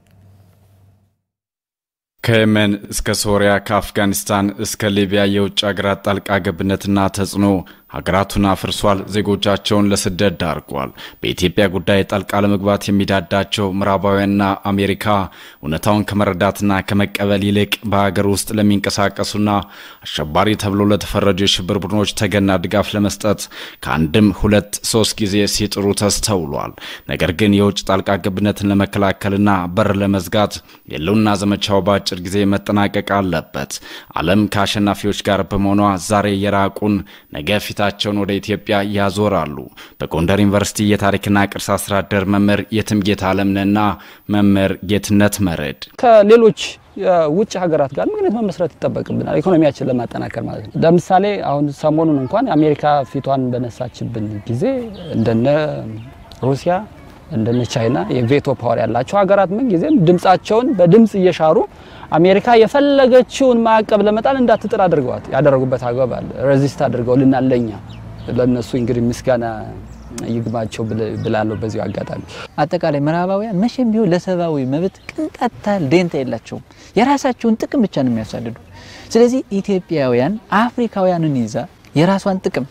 ከየመን እስከ ሶሪያ ከአፍጋኒስታን እስከ ሊቢያ የውጭ ሀገራት ጣልቃ ገብነትና ተጽዕኖ ሀገራቱን አፍርሷል፣ ዜጎቻቸውን ለስደት ዳርጓል። በኢትዮጵያ ጉዳይ ጣልቃ ለመግባት የሚዳዳቸው ምዕራባውያንና አሜሪካ እውነታውን ከመረዳትና ከመቀበል ይልቅ በሀገር ውስጥ ለሚንቀሳቀሱና አሸባሪ ተብሎ ለተፈረጁ የሽብር ቡድኖች ተገና ድጋፍ ለመስጠት ከአንድም ሁለት ሶስት ጊዜ ሲጥሩ ተስተውሏል። ነገር ግን የውጭ ጣልቃ ገብነትን ለመከላከልና በር ለመዝጋት የህልውና ዘመቻው በአጭር ጊዜ መጠናቀቅ አለበት። ዓለም ከአሸናፊዎች ጋር በመሆኗ ዛሬ የራቁን ነገ ፊታቸውን ወደ ኢትዮጵያ ያዞራሉ። በጎንደር ዩኒቨርሲቲ የታሪክና ቅርስ አስተዳደር መምህር የትምጌታ አለምነና መምህር ጌትነት መረድ ከሌሎች የውጭ ሀገራት ጋር ምክንያት መመስረት ይጠበቅብናል፣ ኢኮኖሚያችን ለማጠናከር ማለት ነው። ለምሳሌ አሁን ሰሞኑን እንኳን አሜሪካ ፊቷን በነሳችብን ጊዜ እንደነ ሩሲያ እንደነ ቻይና የቬቶ ፓወር ያላቸው ሀገራት ምን ጊዜም ድምጻቸውን በድምጽ እየሻሩ አሜሪካ የፈለገችውን ማዕቀብ ለመጣል እንዳትጥር አድርገዋት ያደረጉበት አግባብ አለ። ሬዚስት አድርገውልናል። ለኛ ለእነሱ እንግዲህ ምስጋና ይግባቸው ብላለሁ። በዚሁ አጋጣሚ አጠቃላይ ምዕራባውያን መቼም ቢሆን ለሰብአዊ መብት ቅንጣት ታህል ደንታ የላቸውም። የራሳቸውን ጥቅም ብቻ ነው የሚያሳድዱ። ስለዚህ ኢትዮጵያውያን አፍሪካውያንን ይዛ የራሷን ጥቅም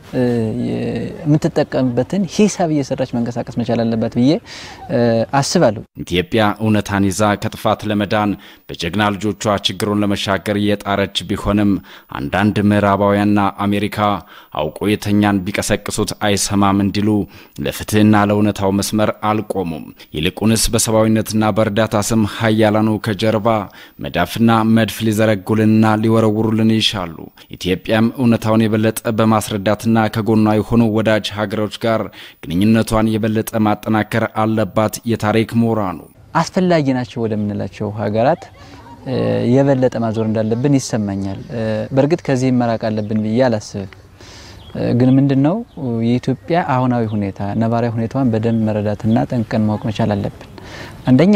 የምትጠቀምበትን ሂሳብ እየሰራች መንቀሳቀስ መቻል አለባት ብዬ አስባለሁ። ኢትዮጵያ እውነታን ይዛ ከጥፋት ለመዳን በጀግና ልጆቿ ችግሩን ለመሻገር እየጣረች ቢሆንም አንዳንድ ምዕራባውያንና አሜሪካ አውቆ የተኛን ቢቀሰቅሱት አይሰማም እንዲሉ ለፍትህና ለእውነታው መስመር አልቆሙም። ይልቁንስ በሰብአዊነትና በእርዳታ ስም ሀያላኑ ከጀርባ መዳፍና መድፍ ሊዘረጉልንና ሊወረውሩልን ይሻሉ። ኢትዮጵያም እውነታውን የበለጠ በማስረዳትና ከጎኗ የሆኑ ወዳጅ ሀገሮች ጋር ግንኙነቷን የበለጠ ማጠናከር አለባት። የታሪክ ምሁራኑ አስፈላጊ ናቸው ወደምንላቸው ሀገራት የበለጠ ማዞር እንዳለብን ይሰማኛል። በእርግጥ ከዚህም መራቅ አለብን ብዬ አላስብም። ግን ምንድን ነው የኢትዮጵያ አሁናዊ ሁኔታ ነባራዊ ሁኔታዋን በደንብ መረዳትና ጠንቅቀን ማወቅ መቻል አለብን። አንደኛ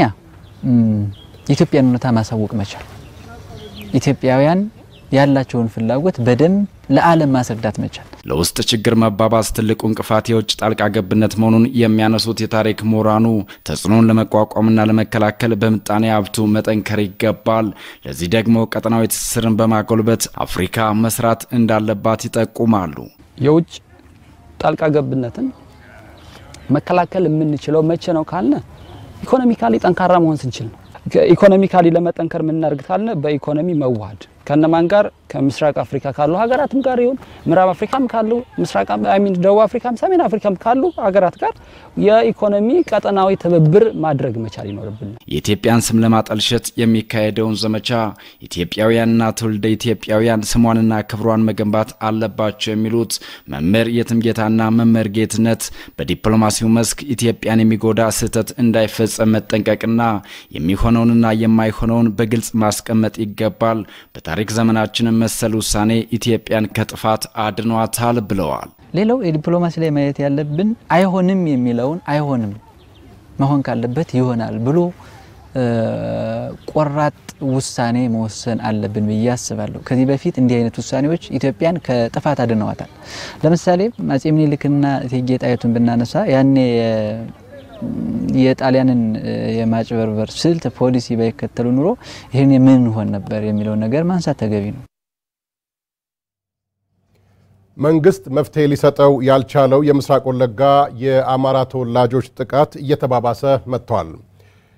የኢትዮጵያን እውነታ ማሳወቅ መቻል፣ ኢትዮጵያውያን ያላቸውን ፍላጎት በደንብ ለዓለም ማስረዳት መቻል። ለውስጥ ችግር መባባስ ትልቁ እንቅፋት የውጭ ጣልቃ ገብነት መሆኑን የሚያነሱት የታሪክ ምሁራኑ ተጽዕኖን ለመቋቋምና ለመከላከል በምጣኔ ሀብቱ መጠንከር ይገባል። ለዚህ ደግሞ ቀጠናዊ ትስስርን በማጎልበት አፍሪካ መስራት እንዳለባት ይጠቁማሉ። የውጭ ጣልቃ ገብነትን መከላከል የምንችለው መቼ ነው ካልነ ኢኮኖሚካሊ ጠንካራ መሆን ስንችል ነው። ኢኮኖሚካሊ ለመጠንከር የምናደርግ ካልነ በኢኮኖሚ መዋሃድ ከነማን ጋር ከምስራቅ አፍሪካ ካሉ ሀገራትም ጋር ይሁን ምዕራብ አፍሪካም ካሉ ምስራቅ ሚን ደቡብ አፍሪካም ሰሜን አፍሪካም ካሉ ሀገራት ጋር የኢኮኖሚ ቀጠናዊ ትብብር ማድረግ መቻል ይኖርብን። የኢትዮጵያን ስም ለማጠልሸት የሚካሄደውን ዘመቻ ኢትዮጵያውያንና ትውልደ ኢትዮጵያውያን ስሟንና ክብሯን መገንባት አለባቸው የሚሉት መምህር የትምጌታና መምህር ጌትነት በዲፕሎማሲው መስክ ኢትዮጵያን የሚጎዳ ስህተት እንዳይፈጸም መጠንቀቅና የሚሆነውንና የማይሆነውን በግልጽ ማስቀመጥ ይገባል። በታሪክ ዘመናችን መሰል ውሳኔ ኢትዮጵያን ከጥፋት አድኗታል ብለዋል። ሌላው የዲፕሎማሲ ላይ ማየት ያለብን አይሆንም የሚለውን አይሆንም መሆን ካለበት ይሆናል ብሎ ቆራጥ ውሳኔ መወሰን አለብን ብዬ አስባለሁ። ከዚህ በፊት እንዲህ አይነት ውሳኔዎች ኢትዮጵያን ከጥፋት አድነዋታል። ለምሳሌ አፄ ምኒልክና እቴጌ ጣይቱን ብናነሳ ያኔ የጣሊያንን የማጭበርበር ስልት ፖሊሲ ባይከተሉ ኑሮ ይህን ምን ሆን ነበር የሚለውን ነገር ማንሳት ተገቢ ነው። መንግስት መፍትሄ ሊሰጠው ያልቻለው የምስራቅ ወለጋ የአማራ ተወላጆች ጥቃት እየተባባሰ መጥቷል።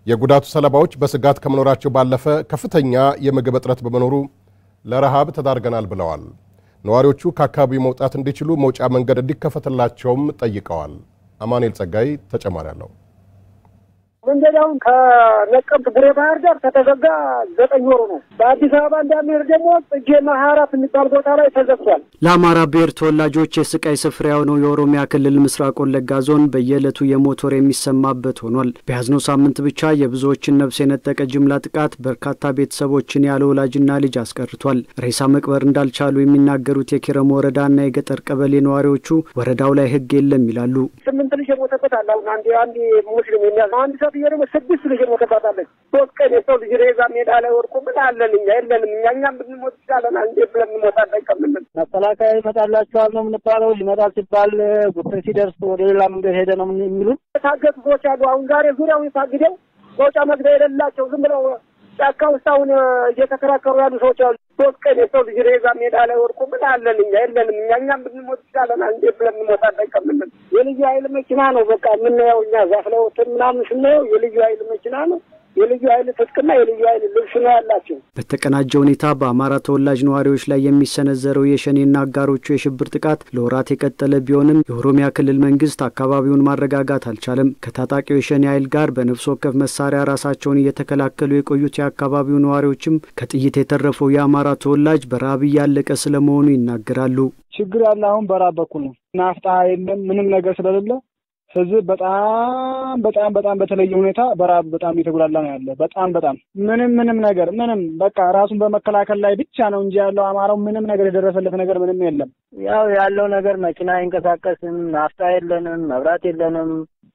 የጉዳቱ ሰለባዎች በስጋት ከመኖራቸው ባለፈ ከፍተኛ የምግብ እጥረት በመኖሩ ለረሃብ ተዳርገናል ብለዋል። ነዋሪዎቹ ከአካባቢው መውጣት እንዲችሉ መውጫ መንገድ እንዲከፈትላቸውም ጠይቀዋል። አማኑኤል ጸጋይ ተጨማሪ አለው። መንገድ አሁን ከነቀምት ቡሬ ባህር ዳር ከተዘጋ ዘጠኝ ወሩ ነው። በአዲስ አበባ እንዳንሄድ ደግሞ ጽጌና ሀያ አራት የሚባል ቦታ ላይ ተዘግቷል። ለአማራ ብሔር ተወላጆች የስቃይ ስፍራ የሆነው የኦሮሚያ ክልል ምስራቅ ወለጋ ዞን በየዕለቱ የሞት ወሬ የሚሰማበት ሆኗል። በያዝነው ሳምንት ብቻ የብዙዎችን ነፍስ የነጠቀ ጅምላ ጥቃት በርካታ ቤተሰቦችን ያለ ወላጅና ልጅ አስቀርቷል። ሬሳ መቅበር እንዳልቻሉ የሚናገሩት የኪረሙ ወረዳና የገጠር ቀበሌ ነዋሪዎቹ ወረዳው ላይ ሕግ የለም ይላሉ። ስምንት ልጅ የሞተበት አለ። አሁን አንድ አንድ ሙስሊም የሚያዝ አንድ ሴትዮ ደግሞ ስድስት ልጅ የሞተባታለች። ሶስት ቀን የሰው ልጅ ሬዛ ሜዳ ላይ ወድቆ ምን አለን እኛ የለንም እኛ እኛም ብንሞት ይቻለናል እንዴ ብለን እንሞታለን ከምንል መከላከያ ይመጣላቸዋል ነው የምንባለው። ይመጣል ሲባል ጉዳይ ሲደርስ ወደ ሌላ መንገድ ሄደ ነው የሚሉት። የታገቱ ሰዎች አሉ። አሁን ዛሬ ዙሪያውን ታግደው መውጫ መግቢያ የሌላቸው ዝም ብለው ጫካ ውስጥ አሁን እየተከራከሩ ያሉ ሰዎች አሉ። ሶስት ቀን የሰው ልጅ ሬዛ ሜዳ ላይ ወድቆ ምን አለን እኛ የለንም እኛ እኛም ብንሞት ይቻለናል እንዴ ብለን እንሞታለን ከምንል የልዩ ኃይል መኪና ነው በቃ የምናየው እኛ ዛፍ ላይ ወጥተን ምናምን ስናየው የልዩ ኃይል መኪና ነው የልዩ ኃይል ትጥቅና የልዩ ኃይል ልብስ ነው ያላቸው። በተቀናጀ ሁኔታ በአማራ ተወላጅ ነዋሪዎች ላይ የሚሰነዘረው የሸኔና አጋሮቹ የሽብር ጥቃት ለወራት የቀጠለ ቢሆንም የኦሮሚያ ክልል መንግስት አካባቢውን ማረጋጋት አልቻለም። ከታጣቂው የሸኔ ኃይል ጋር በነፍስ ወከፍ መሳሪያ ራሳቸውን እየተከላከሉ የቆዩት የአካባቢው ነዋሪዎችም ከጥይት የተረፈው የአማራ ተወላጅ በረሃብ እያለቀ ስለመሆኑ ይናገራሉ። ችግር ያለ አሁን በራብ በኩል ነው። ናፍጣ የለም ምንም ነገር ስለሌለ ህዝብ በጣም በጣም በጣም በተለየ ሁኔታ በራብ በጣም እየተጉላላ ነው ያለ። በጣም በጣም ምንም ምንም ነገር ምንም በቃ ራሱን በመከላከል ላይ ብቻ ነው እንጂ ያለው አማራው ምንም ነገር የደረሰለት ነገር ምንም የለም። ያው ያለው ነገር መኪና አይንቀሳቀስም፣ ናፍጣ የለንም፣ መብራት የለንም።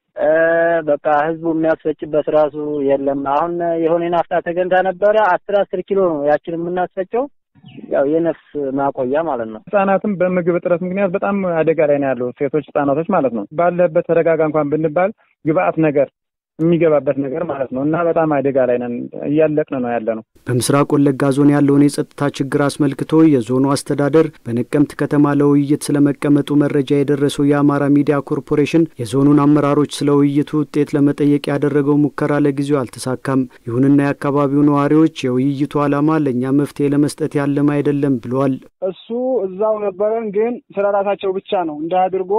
በቃ ህዝቡ የሚያስፈጭበት ራሱ የለም። አሁን የሆነ ናፍጣ ተገንታ ነበረ አስር አስር ኪሎ ነው ያችን የምናስፈጨው ያው የነፍስ ማቆያ ማለት ነው። ህጻናትም በምግብ እጥረት ምክንያት በጣም አደጋ ላይ ነው ያለው። ሴቶች ህጻናቶች ማለት ነው። ባለበት ተረጋጋ እንኳን ብንባል ግብአት ነገር የሚገባበት ነገር ማለት ነው እና በጣም አደጋ ላይ ነን፣ እያለቅን ነው ያለ ነው። በምስራቅ ወለጋ ዞን ያለውን የጸጥታ ችግር አስመልክቶ የዞኑ አስተዳደር በነቀምት ከተማ ለውይይት ስለመቀመጡ መረጃ የደረሰው የአማራ ሚዲያ ኮርፖሬሽን የዞኑን አመራሮች ስለ ውይይቱ ውጤት ለመጠየቅ ያደረገው ሙከራ ለጊዜው አልተሳካም። ይሁንና የአካባቢው ነዋሪዎች የውይይቱ ዓላማ ለእኛ መፍትሄ ለመስጠት ያለም አይደለም ብለዋል። እሱ እዛው ነበረን፣ ግን ስለ ራሳቸው ብቻ ነው እንደ አድርጎ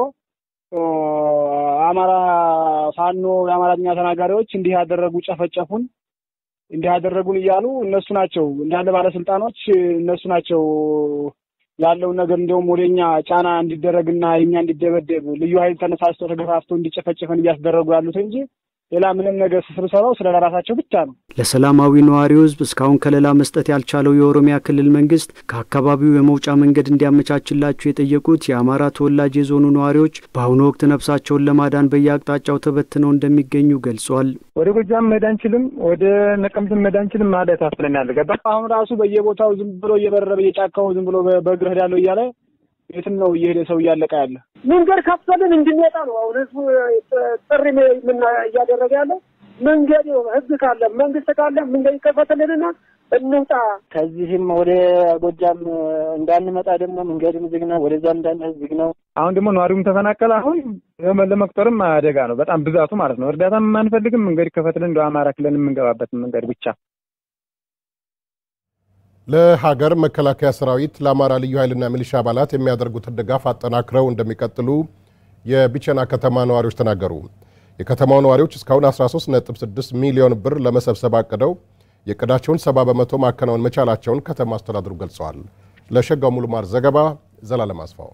አማራ ፋኖ የአማርኛ ተናጋሪዎች እንዲህ ያደረጉ ጨፈጨፉን፣ እንዲህ ያደረጉን እያሉ እነሱ ናቸው እንዳለ ባለስልጣኖች እነሱ ናቸው ያለውን ነገር እንዲሁም ወደኛ ጫና እንዲደረግና የኛ እንዲደበደብ ልዩ ኃይል ተነሳስቶ ተገፋፍቶ እንዲጨፈጨፈን እያስደረጉ ያሉት እንጂ ሌላ ምንም ነገር ስብሰባው ስለ ራሳቸው ብቻ ነው። ለሰላማዊ ነዋሪው ሕዝብ እስካሁን ከለላ መስጠት ያልቻለው የኦሮሚያ ክልል መንግስት ከአካባቢው የመውጫ መንገድ እንዲያመቻችላቸው የጠየቁት የአማራ ተወላጅ የዞኑ ነዋሪዎች በአሁኑ ወቅት ነፍሳቸውን ለማዳን በየአቅጣጫው ተበትነው እንደሚገኙ ገልጿል። ወደ ጎጃም መሄድ አንችልም፣ ወደ ነቀምትም መሄድ አንችልም ማለት ታፍለናል። ገባ አሁን ራሱ በየቦታው ዝም ብሎ እየበረረ በየጫካው ዝም ብሎ በእግር ሄዳለሁ እያለ የትም ነው እየሄደ ሰው እያለቀ ያለ መንገድ ከፍተልን እንድንወጣ ነው አሁን ህዝቡ ጥሪ እያደረገ ያለ መንገድ ህግ ካለ መንግስት ካለ መንገድ ይከፈትልንና እንውጣ። ከዚህም ወደ ጎጃም እንዳንመጣ ደግሞ መንገድም ዝግ ነው፣ ወደዛም እንዳንሄድ ዝግ ነው። አሁን ደግሞ ነዋሪውም ተፈናቀለ። አሁን ለመቁጠርም አደጋ ነው በጣም ብዛቱ ማለት ነው። እርዳታም አንፈልግም። መንገድ ይከፈትልን እንደ አማራ ክልል የምንገባበት መንገድ ብቻ ለሀገር መከላከያ ሰራዊት ለአማራ ልዩ ኃይልና ሚሊሻ አባላት የሚያደርጉትን ድጋፍ አጠናክረው እንደሚቀጥሉ የቢቸና ከተማ ነዋሪዎች ተናገሩ። የከተማው ነዋሪዎች እስካሁን 13.6 ሚሊዮን ብር ለመሰብሰብ አቅደው የዕቅዳቸውን 70 በመቶ ማከናወን መቻላቸውን ከተማ አስተዳደሩ ገልጸዋል። ለሸጋው ሙሉማር ዘገባ ዘላለም አስፋው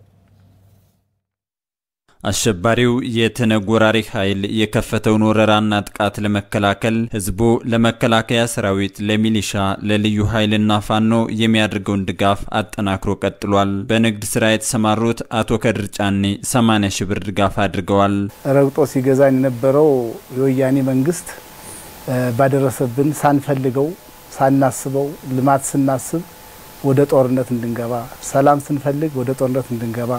አሸባሪው የተነግ ወራሪ ኃይል የከፈተውን ወረራና ጥቃት ለመከላከል ህዝቡ ለመከላከያ ሰራዊት፣ ለሚሊሻ፣ ለልዩ ኃይልና ፋኖ የሚያደርገውን ድጋፍ አጠናክሮ ቀጥሏል። በንግድ ስራ የተሰማሩት አቶ ከድር ጫኔ 80 ሺህ ብር ድጋፍ አድርገዋል። ረግጦ ሲገዛን የነበረው የወያኔ መንግስት ባደረሰብን ሳንፈልገው ሳናስበው ልማት ስናስብ ወደ ጦርነት እንድንገባ፣ ሰላም ስንፈልግ ወደ ጦርነት እንድንገባ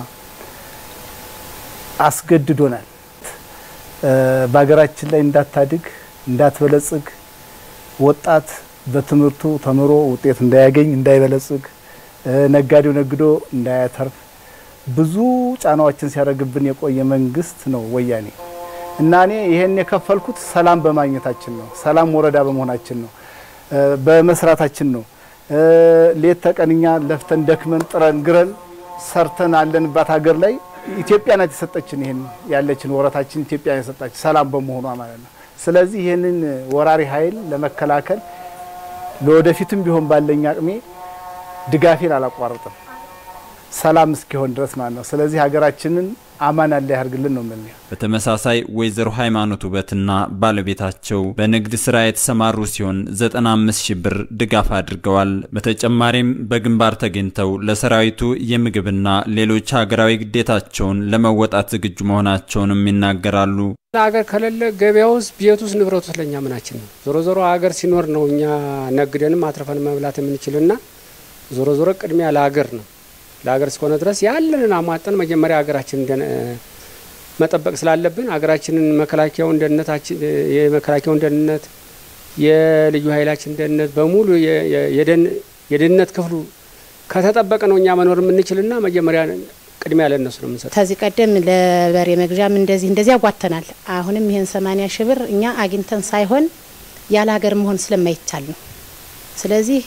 አስገድዶናል። በሀገራችን ላይ እንዳታድግ እንዳትበለጽግ፣ ወጣት በትምህርቱ ተምሮ ውጤት እንዳያገኝ እንዳይበለጽግ፣ ነጋዴው ነግዶ እንዳያተርፍ ብዙ ጫናዎችን ሲያደርግብን የቆየ መንግስት ነው ወያኔ። እና እኔ ይሄን የከፈልኩት ሰላም በማግኘታችን ነው። ሰላም ወረዳ በመሆናችን ነው፣ በመስራታችን ነው። ሌት ተቀንኛ ለፍተን ደክመን ጥረን ግረን ሰርተን አለንባት ሀገር ላይ ኢትዮጵያ ናት የሰጠችን ይሄን ያለችን ወረታችን ኢትዮጵያ የሰጣችን ሰላም በመሆኗ ማለት ነው። ስለዚህ ይህንን ወራሪ ኃይል ለመከላከል ለወደፊትም ቢሆን ባለኝ አቅሜ ድጋፌን አላቋርጥም ሰላም እስኪሆን ድረስ ማለት ነው። ስለዚህ ሀገራችንን አማን አለ ያርግልን ነው የምንለው። በተመሳሳይ ወይዘሮ ሃይማኖት ውበትና ባለቤታቸው በንግድ ስራ የተሰማሩ ሲሆን 95 ሺህ ብር ድጋፍ አድርገዋል። በተጨማሪም በግንባር ተገኝተው ለሰራዊቱ የምግብና ሌሎች ሀገራዊ ግዴታቸውን ለመወጣት ዝግጁ መሆናቸውንም ይናገራሉ። ሀገር ከሌለ ገበያ ውስጥ ቤት ውስጥ ንብረት ውስጥ ለእኛ ምናችን ነው። ዞሮ ዞሮ ሀገር ሲኖር ነው እኛ ነግደንም አትርፈን መብላት የምንችልና ዞሮ ዞሮ ቅድሚያ ለሀገር ነው ለሀገር እስከሆነ ድረስ ያለንን አሟጠን መጀመሪያ ሀገራችንን መጠበቅ ስላለብን ሀገራችንን መከላከያውን ደህንነታችን የመከላከያውን ደህንነት የልዩ ኃይላችን ደህንነት በሙሉ የደህንነት ክፍሉ ከተጠበቀ ነው እኛ መኖር የምንችልና መጀመሪያ ቅድሚያ ለእነሱ ነው የምንሰጠው። ከዚህ ቀደም ለበሬ መግዣም እንደዚህ እንደዚህ አጓተናል። አሁንም ይህን ሰማኒያ ሺህ ብር እኛ አግኝተን ሳይሆን ያለ ሀገር መሆን ስለማይቻል ነው። ስለዚህ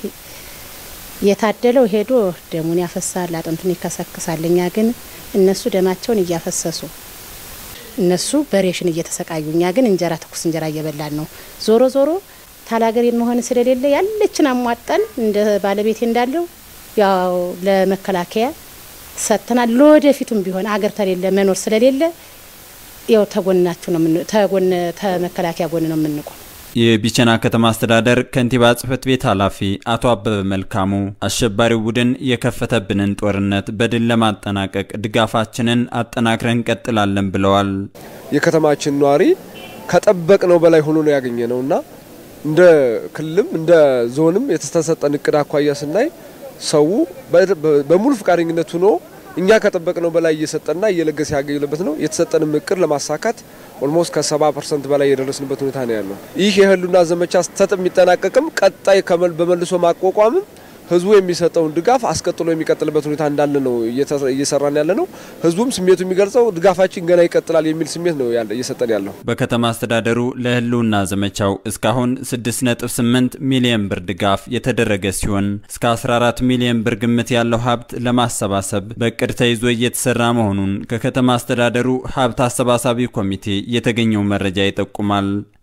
የታደለው ሄዶ ደሙን ያፈሳል፣ አጥንቱን ይከሰክሳል። እኛ ግን እነሱ ደማቸውን እያፈሰሱ እነሱ በሬሽን እየተሰቃዩ እኛ ግን እንጀራ ትኩስ እንጀራ እየበላን ነው። ዞሮ ዞሮ ታላገሬን መሆን ስለሌለ ያለችን አሟጠን እንደ ባለቤቴ እንዳለው ያው ለመከላከያ ሰጥተናል። ለወደፊቱም ቢሆን አገር ተሌለ መኖር ስለሌለ ያው ተጎናችሁ ነው ተጎን ተመከላከያ ጎን ነው የምንቆም። የቢቸና ከተማ አስተዳደር ከንቲባ ጽህፈት ቤት ኃላፊ አቶ አበበ መልካሙ አሸባሪው ቡድን የከፈተብንን ጦርነት በድል ለማጠናቀቅ ድጋፋችንን አጠናክረን እንቀጥላለን ብለዋል። የከተማችን ነዋሪ ከጠበቅነው በላይ ሆኖ ነው ያገኘ ነው እና እንደ ክልልም እንደ ዞንም የተሰጠን እቅድ አኳያ ስናይ ሰው በሙሉ ፈቃደኝነት ሆኖ እኛ ከጠበቅነው በላይ እየሰጠና እየለገሰ ያገኘበት ነው። የተሰጠንም እቅድ ለማሳካት ኦልሞስት ከሰባ ፐርሰንት በላይ የደረስንበት ሁኔታ ነው ያለው። ይህ የህልውና ዘመቻ ስተት የሚጠናቀቅም ቀጣይ በመልሶ ማቋቋምም ህዝቡ የሚሰጠውን ድጋፍ አስቀጥሎ የሚቀጥልበት ሁኔታ እንዳለ ነው እየሰራን ያለ ነው። ህዝቡም ስሜቱ የሚገልጸው ድጋፋችን ገና ይቀጥላል የሚል ስሜት ነው እየሰጠን ያለው። በከተማ አስተዳደሩ ለህልውና ዘመቻው እስካሁን 6.8 ሚሊዮን ብር ድጋፍ የተደረገ ሲሆን እስከ 14 ሚሊዮን ብር ግምት ያለው ሀብት ለማሰባሰብ በእቅድ ተይዞ እየተሰራ መሆኑን ከከተማ አስተዳደሩ ሀብት አሰባሳቢ ኮሚቴ የተገኘው መረጃ ይጠቁማል።